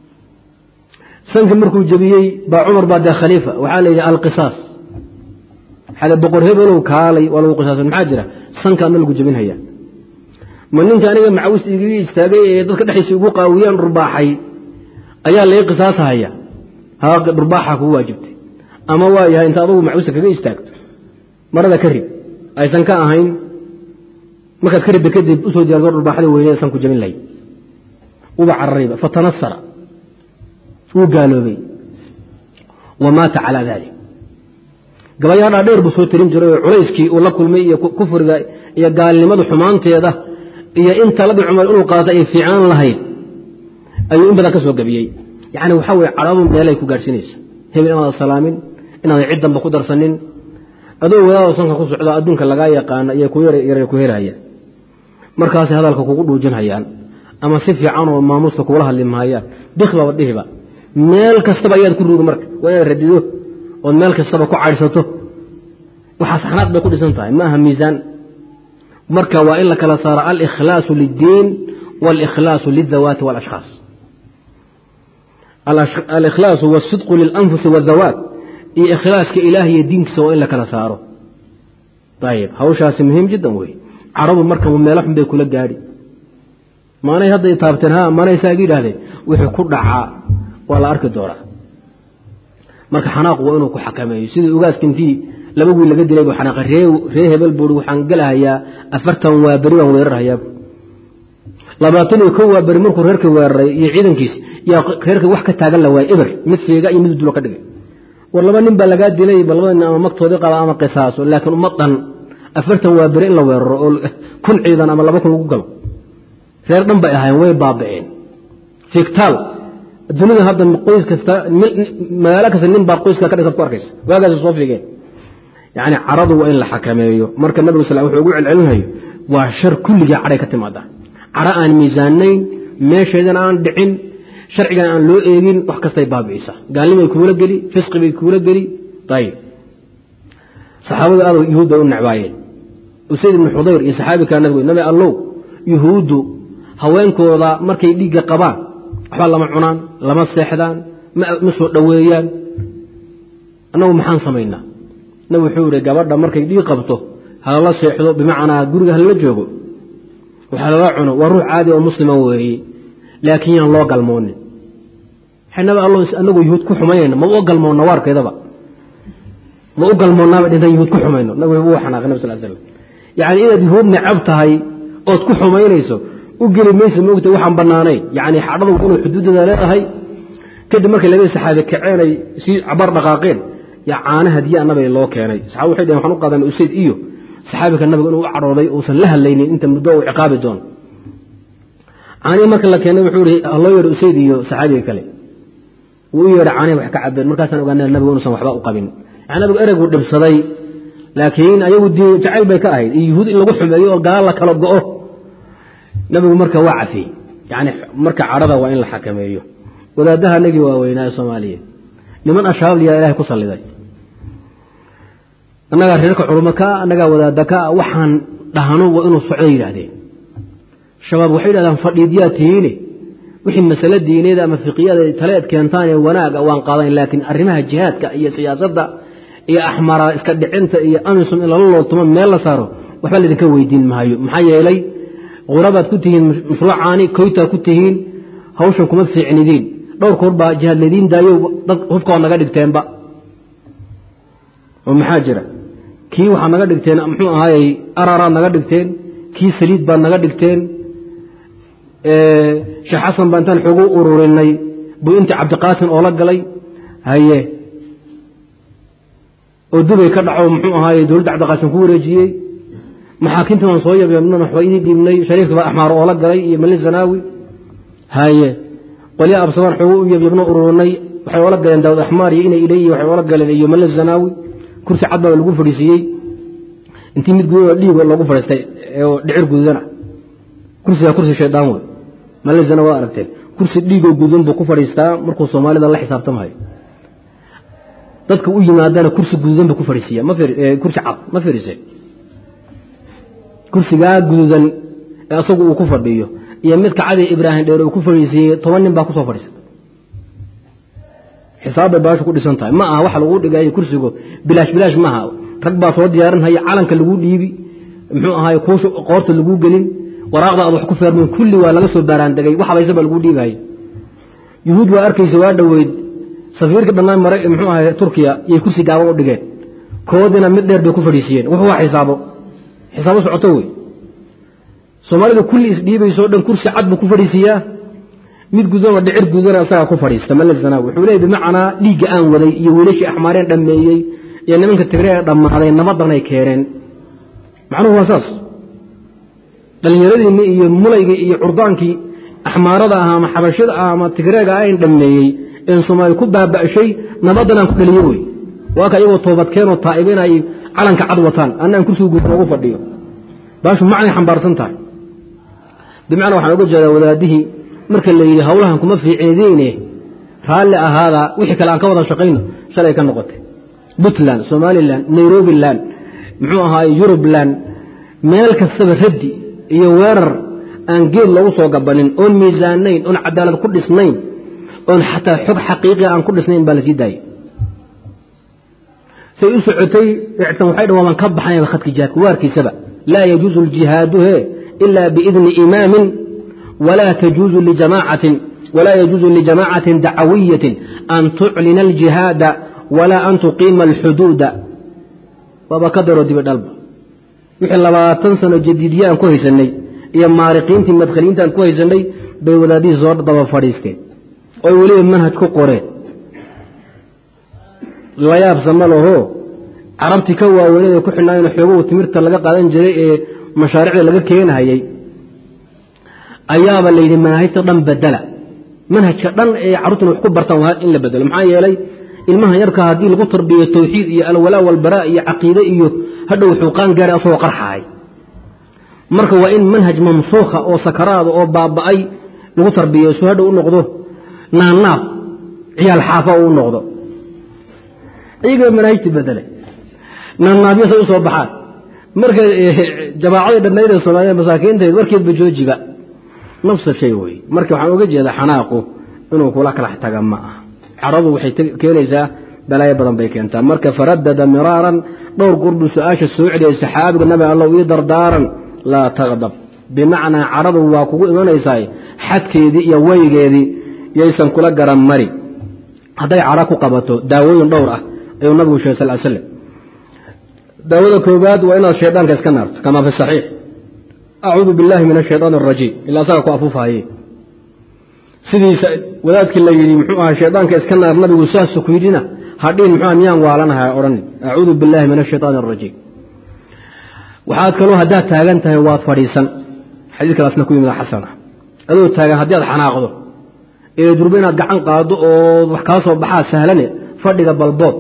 sanki markuu jebiyey baa cumar baa dee khaliifa waxaa la yidhi alqisaas waxaa boqor hebelow kaalay waa lagu qisaasan maxaa jira sanka adna lagu jebinhayaa ma ninka aniga macawista igaga istaagay ee dadka dhexdiisa igu qaawiyaan dhurbaaxay ayaa lai qisaasahaya haa dhurbaaxa kugu waajibtay ama waa yahay inta adugu macawista kaga istaagto marada ka rib aysan ka ahayn markaad ka ridda kadib usoo diyaargo dhurbaaxada weyneed san ku jabin lahayd uba cararayba fatanasara wuu gaaloobay wa maata calaa dalik gabayaadhaa dheer buu soo tirin jiray oo culayskii uu la kulmay iyo kufriga iyo gaalnimada xumaanteeda iyo in taladii cumar inuu qaata ay fiicnaan lahayd ayuu in badan ka soo gabiyey yacni waxaa weye cadhadu meelay ku gaadhsiinaysa hebel inaadan salaamin inaadan cid danba ku darsanin adoo wadaadoo sanka ku socdo adduunka lagaa yaqaano iyo kuyar ku heraya markaasay hadalka kugu dhuujinhayaan ama si fiican oo maamuuska kugula hadli mahayaan bikbaba dhihiba meel kastaba ayaad ku rugi marka waa inaad radido ood meel kastaba ku caydhsato waxaa saxnaad bay ku dhisan tahay ma aha miisaan marka waa in la kala saaro alikhlaasu liddiin waاlikhlaasu liلdawaati wاlashkhaas alikhlaasu wاsidqu lilanfusi wاdawaat iyo ikhlaaska ilaah iyo diinkiisa waa in la kala saaro ayib hawshaasi muhiim jiddan wey caradu marka meelo xun bay kula gaadhi maanay hadday taabteen ha maanay saaga yidhaahdeen wixii ku dhacaa waa la arki doonaa marka xanaaqu waa inuu ku xakameeyo sidii ugaaska intii laba wiil laga dilay buu xanaaqa ree hebel buui waxaan gelahayaa afartan waa beri baan weerarhayaa labaatan iyo kow waa beri markuu reerka weeraray iyo ciidankiis yaa reerka wax ka taagan la waayay eber mid feega iyo mid dulo ka dhigay war laba nin baa lagaa dilay ba labada nin ama magtoodii qaba ama qisaaso laakiin uma dhan afartan waa beri in la weeraro oo kun ciidan ama laba kun lagu galo reer dhan bay ahaayeen way baaba'een fiktaal dunida hadda qoys kasta magaalo kasta nin baa qoyska ka dhisaad ku arkaysa waagaas soo figeen yacni caradu waa in la xakameeyo marka nabigu sal wuxuu ugu celcelinayo waa shar kulligii cadhay ka timaada cadho aan miisaanayn meesheedana aan dhicin sharcigan aan loo eegin wax kastay baabi'isa gaalnimay kuula geli fisqi bay kuula geli ayib saxaabadu aad yuhuud bay u necbaayeen usayd ibnu xudayr iyo saxaabi kaa nabigu nabi allow yuhuuddu haweenkooda markay dhiigga qabaan waxba lama cunaan lama seexdaan ma soo dhoweeyaan annagu maxaan samaynaa nabi wuxuu ihi gabadha markay dhiig qabto halala seexdo bimacnaa guriga halala joogo waxa lala cuno waa ruux caadi oo muslima weeye laakiin yaan loo galmoonin nabi allo anagu yuhuud ku xumaynayna ma u galmoonna waarkeedaba ma u galmoonnaaba dhintan yuhuud ku xumayno nabigu wuu xanaaqay nab sal slam yacni inaad yuhuud necab tahay ood ku xumaynayso u geli maysa moogta waxaan bannaanayn yacni xadhadu inuu xuduuddada leedahay kadib markay labadii saxaabi kaceen ay sii cabar dhaqaaqeen yaa caana hadiya nabiga loo keenay saxaaba waxay dhaheen waxaan u qaadanay usayd iyo saxaabika nabiga inuu u cadhooday uusan la hadlaynin inta muddo uu ciqaabi doono caanihii marka la keenay wuxuu ihi haloo yeedho usayd iyo saxaabiga kale wuu u yeedhay caanihi wax ka cabeen markaasaan ogaanay nabigu inuusan waxba u qabin yani nabigu ereyguu dhibsaday laakiin ayagu diin jacayl bay ka ahayd iyo yuhuud in lagu xumeeyo oo gaal la kala go'o nabigu marka waa cafiyey yani marka cadhada waa in la xakameeyo wadaadaha nagii waaweynaa ee soomaaliyeed niman ashaabaliyaa ilahay ku salliday annagaa reerka culummo kaa annagaa wadaada kaa waxaan dhahno waa inuu socdo yidhaahdeen shabaab waxay yidhahdaan fadhiidyaa tihiine wixii masale diineed ama fiqiyada taleed keentaan ee wanaaga waan qaadayn laakiin arrimaha jihaadka iyo siyaasadda iyo axmara iska dhicinta iyo amisum in lala looltumo meel la saaro waxba laydinka weydiin maayo maxaa yeelay qurabaad ku tihiin mashruucaani koytaa ku tihiin hawshan kuma fiicnidiin dhowr koor baa jihaad laydiin daayo dad hubkaoo naga dhigteenba oo maxaa jira kii waxaad naga dhigteen muxuu ahaayey araraad naga dhigteen kii saliid baad naga dhigteen sheekh xasan baa intaan xoogu ururinay buu intii cabdiqaasin oola galay haye oo dubay ka dhaco muxuu ahaaye dowladda cabdiqaasin ku wareejiyey maxaakiimtii waan soo yabeebnan waxba idii dhiibnay shariifka baa axmaar oola galay iyo malin zanaawi haye qolya absamaan xoogu u yabyabno ururinay waxay oola galeen daawud axmaar iyo inay ilay iyo waxay oola galeen iyo malin zanaawi kursi cad baa lagu fadhiisiiyey intii mid gududa dhiig loogu fadhiistay oo dhicir gududana kursigaa kursi shaydaan wey malizana waa aragteen kursi dhiigoo gududan buu ku fadhiistaa markuu soomaalida la xisaabtamayo dadka u yimaadana kursi gududan buu ku fadhiisiiya kursi cad ma fadhiise kursigaa gududan ee asagu uu ku fadhiyo iyo midka cadi ibraahim dheer uu ku fadhiisiiyey toban nin baa kusoo fadhiisa xisaab bay baashu ku dhisan tahay ma aha waxa lagu dhigayo kursigo bilaash bilaash maaha rag baa soo diyaarinhaya calanka laguu dhiibi muxuu ahaay kuusha qoorta laguu gelin waraaqda aad wax ku feermin kulli waa laga soo baaraandegay wax habaysa baa laguu dhiibaya yuhuud waa arkaysa waa dhoweyd safiirka dhannaan mara muxuu ahay turkiya yay kursi gaaban u dhigeen koodina mid dheer bay ku fadhiisiiyeen wuxuu waa xisaabo xisaabo socoto wey soomaalida kulli isdhiibayso o dhan kursi cad buu ku fadhiisiiyaa mid gudanoo dhicir gudana isagaa ku fadhiista malazana wuxuu leeyay bimacnaa dhiigga aan waday iyo wiilashii axmaareen dhammeeyey iyo nimanka tigre ee dhammaaday nabadanay keeneen macnuhu waa saas dhallinyaradiinni iyo mulaygii iyo curdaankii axmaarada ah ama xabashada ah ama tigreega ayn dhammeeyey een soomaali ku baaba'shay nabadanaan ku dhaliyo wey waa ka iyagoo toobadkeenoo taa'ibin ay calanka cad wataan annaan kursiga guud noogu fadhiyo baashu macnay xambaarsan tahay bimacnaa waxaan uga jeedaa wadaadihii marka la yidhi hawlahan kuma fiicnideyne raalli ahaada wixii kale aan ka wada shaqayno shalay ka noqotay puntland somalilan nairobiland muxuu ahaaye yurubland meel kastaba raddi iyo weerar aan geed loogu soo gabanin oon miisaanayn oon cadaalad ku dhisnayn oon xataa xog xaqiiqia aan ku dhisnayn baa la sii daayay say u socotay ictan waxay dhan waaban ka baxnayba khadka jihaadka waarkiisaba laa yajuusu aljihaadu he ila biidni imaamin walaa tajuuzu lijamaacatin walaa yajuuzu lijamaacatin dacawiyatin an tuclina aljihaada walaa an tuqiima alxuduuda waaba ka daroo dibi dhalba wixii labaatan sano jadiidiye aan ku haysanay iyo maariqiintii madkhaliinta aan ku haysanay bay wadaadihii soo daba fadhiisteen oy weliba manhaj ku qoreen layaabsama laho carabtii ka waaweynada ku xidhnaayen xooguhu timirta laga qaadan jiray ee mashaariicda laga keenahayey ayaaba layidhi manaahijta dhan badela manhajka dhan ee carruurtuna wax ku bartaan waa in la bedelo maxaa yeelay ilmaha yarka haddii lagu tarbiyo tawxiid iyo alwalaa walbaraa iyo caqiide iyo hadhow xuuqaan gaaray asagoo qarxahay marka waa in manhaj mamsuukha oo sakaraada oo baaba'ay lagu tarbiyo su hadhow u noqdo naannaab ciyaal xaafa u noqdo iyaga manaahijti bedele naannaabyo say u soo baxaan marka jabaacadii dhannayd ee soomaalida masaakiinteed warkeedba joojiba nafsa shay wey marka waxaan uga jeedaa xanaaqu inuu kula kalax taga ma ah caradu waxay keenaysaa balaayo badan bay keentaa marka faradada miraaran dhowr gorbuu su-aasha soo celiyay saxaabiga nabi allow ii dardaaran laa taqdab bimacnaa caradu waa kugu imanaysaa xadkeedii iyo weygeedii yaysan kula garan mari hadday cara ku qabato daawooyin dhowr ah ayuu nabigu sheegay sal slam daawada koobaad waa inaad shaydaanka iska naarto kamaa fi saxiix acuudu billahi min ashayaan arajiim ilaa asaga ku afuufahaye sidiisa wadaadkii la yidhi muxuu ahaa shaydaanka iska naar nabigu saasu ku yidhina hadhiin muxua miyaan waalanaha odhan acuudu billahi min ashayaan arajiim waxaad kaloo haddaad taagan tahay waad fadhiisan xadiidkaasna ku yimid xasana adoo taagan haddii aad xanaaqdo ee durba inaad gacan qaado oo wax kaa soo baxaa sahlane fadhiga balbood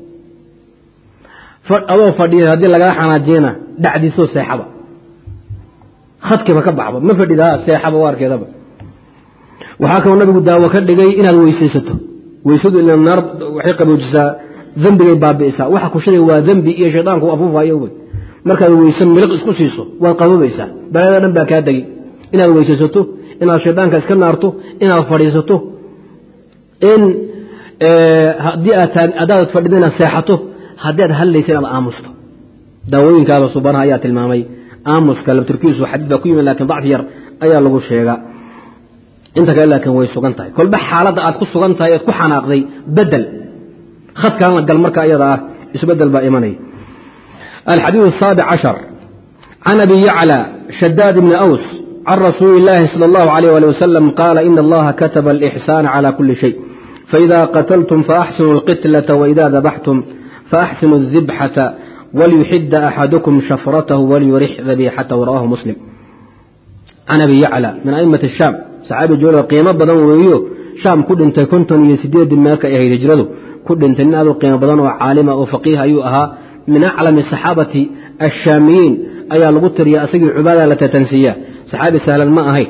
adoo fadhiya haddii lagaa xanaajiyana dhacdiisoo seexaba khadkiiba ka baxba ma fadhida seexaba o arkeedaba waxaa kaloo nabigu daawo ka dhigay inaad weysaysato weysadu ila naar waxay qaboojisaa dembigay baabi'isaa waxa kushaday waa dembi iyo shaydaanku afuufayo wey markaad weyse miliq isku siiso waad qaboobaysaa balaada dhan baa kaa degi inaad weysaysato inaad shaydaanka iska naarto inaad fadhiisato in haddii adaad fadhida inaad seexato haddii aad hadlaysa inaad aamusto daawooyinkaada subanaha ayaa tilmaamay aamuska labtirkiisu xadiid baa ku yimid lakin dacfi yar ayaa lagu sheega inta kale laakiin way sugan tahay kolba xaaladda aad ku sugan tahay ead ku xanaaqday bedel khadkaana gal marka iyada ah isbedel baa imanaya alxadiiث الsaabic caشhar can abi yaclى shadaad bni aws can rasuuli اllahi salى اllahu عalيh ali wasalam qaala ina allaha kataba alإxsana calى kuli shay faإida qatltum faaxsinuu اlqitlaة waإida dabaxtum faaxsinuu الdibxaةa walyuxida axadukum shafratahu walyurix dabiixatahu rawahu muslim can abi yaclى min aimati الshaam saxaabi joolo qiimo badan weeyo shaam ku dhintay konton iyo sideedii meelka ay ahayd hijradu ku dhintay nin aad u qiimo badan oo caalima oo faqiih ayuu ahaa min aclami saxaabati ashaamiyiin ayaa lagu tiriya asagii cubaada la tatansiiya saxaabi sahlan ma ahayn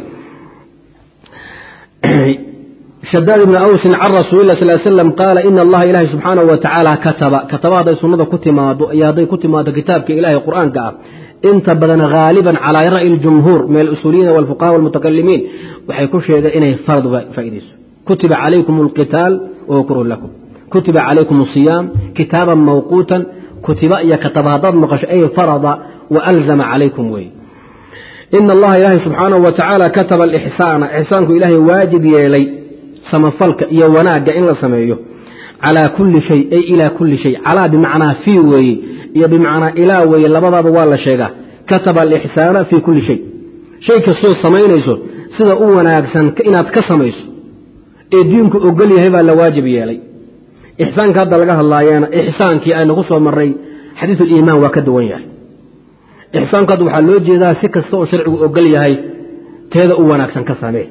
shadaad ibni awsin can rasuulilah sal slam qaala ina allaha ilaahay subxaanahu wa tacaala kataba kataba hadday sunnada ku timaado iyo hadday ku timaado kitaabka ilahay qur'aanka ah inta badan haaliban calaa ra'yi اljumhuur min alusuuliyiina walfuqaha walmutakalimiin waxay ku sheegeen inay farad faa'iidayso kutiba calaykum alqitaal wahuwa kurhun lakum kutiba calaykum asiyaam kitaaban mawquutan kutiba iyo kataba haddaad maqasho ay farada wa alzama calaykum weeye ina allaha ilaahay subxaanahu wa tacaala kataba alixsaana ixsaanku ilaahay waajib yeelay samafalka iyo wanaagga in la sameeyo calaa kulli shay ay ilaa kulli shay calaa bimacnaa fii weeye iyo bimacnaa ilaa weeye labadaaba waa la sheegaa kataba alixsaana fii kulli shay shay kastoo samaynayso sida u wanaagsan inaad ka samayso ee diinku ogol yahay baa la waajib yeelay ixsaanka hadda laga hadlaayeena ixsaankii aynu ku soo marray xadiiduliimaan waa ka duwan yahay ixsaanku hadda waxaa loo jeedaa si kasta oo sharcigu ogol yahay teeda u wanaagsan ka samee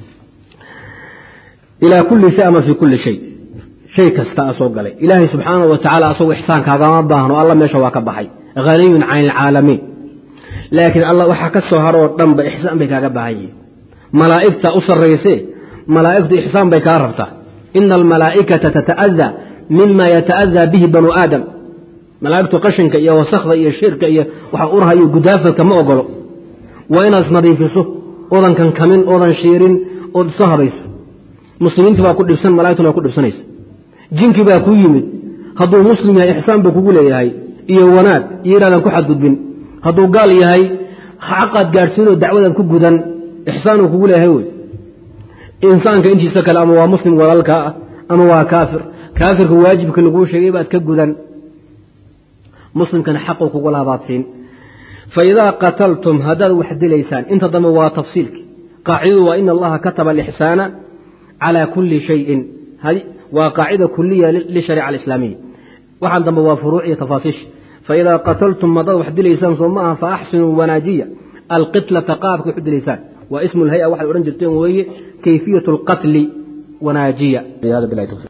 ilaa kulli shay ama fii kulli shay shay kasta a soo galay ilaahay subxaanahu wa tacala asagoo ixsaankaagama baahno alla meesha waa ka baxay haniyun can ilcaalamiin laakiin alla waxaa ka soo haroo dhanba ixsaan bay kaaga baahan yihiin malaa'igta u sarraysee malaa'igtu ixsaan bay kaa rabtaa ina almalaa'ikata tata'adaa mima yata'adaa bihi banu aadam malaa'igtu qashinka iyo wasakda iyo shirka iyo waxa urhayo gudaafadka ma ogolo waa inaad isnadiifiso oodan kankamin oodan shiirin ood isu habayso muslimiintii baa ku dhibsan malaigtuna waa ku dhibsanaysa jinkii baa kuu yimid hadduu muslim yahay ixsaan buu kugu leeyahay iyo wanaag iyo inaadan ku xadgudbin hadduu gaal yahay xaqaad gaadhsiinoo dacwadaad ku gudan ixsaanuu kugu leeyahay wey insaanka intiisa kale ama waa muslim walaalkaa ah ama waa kaafir kaafirka waajibka laguu sheegay baad ka gudan muslimkana xaquu kugu lahabaadsiin fa idaa qataltum haddaad wax dilaysaan inta dambe waa tafsiilki qaacidadu waa ina allaha kataba alixsaana calaa kulli shayin waa qaacida kuliya lishariica alislaamiya waxaan dambe waa furuuc iyo tafaasiisha faidaa qataltum haddaad wax dilaysaan soo ma aha faaxsinuu wanaajiya alqitlata qaabka wax u dilaysaan waa ismu lhay-a waxay odhan jirteen weeye kayfiyatu alqatli wanaajiya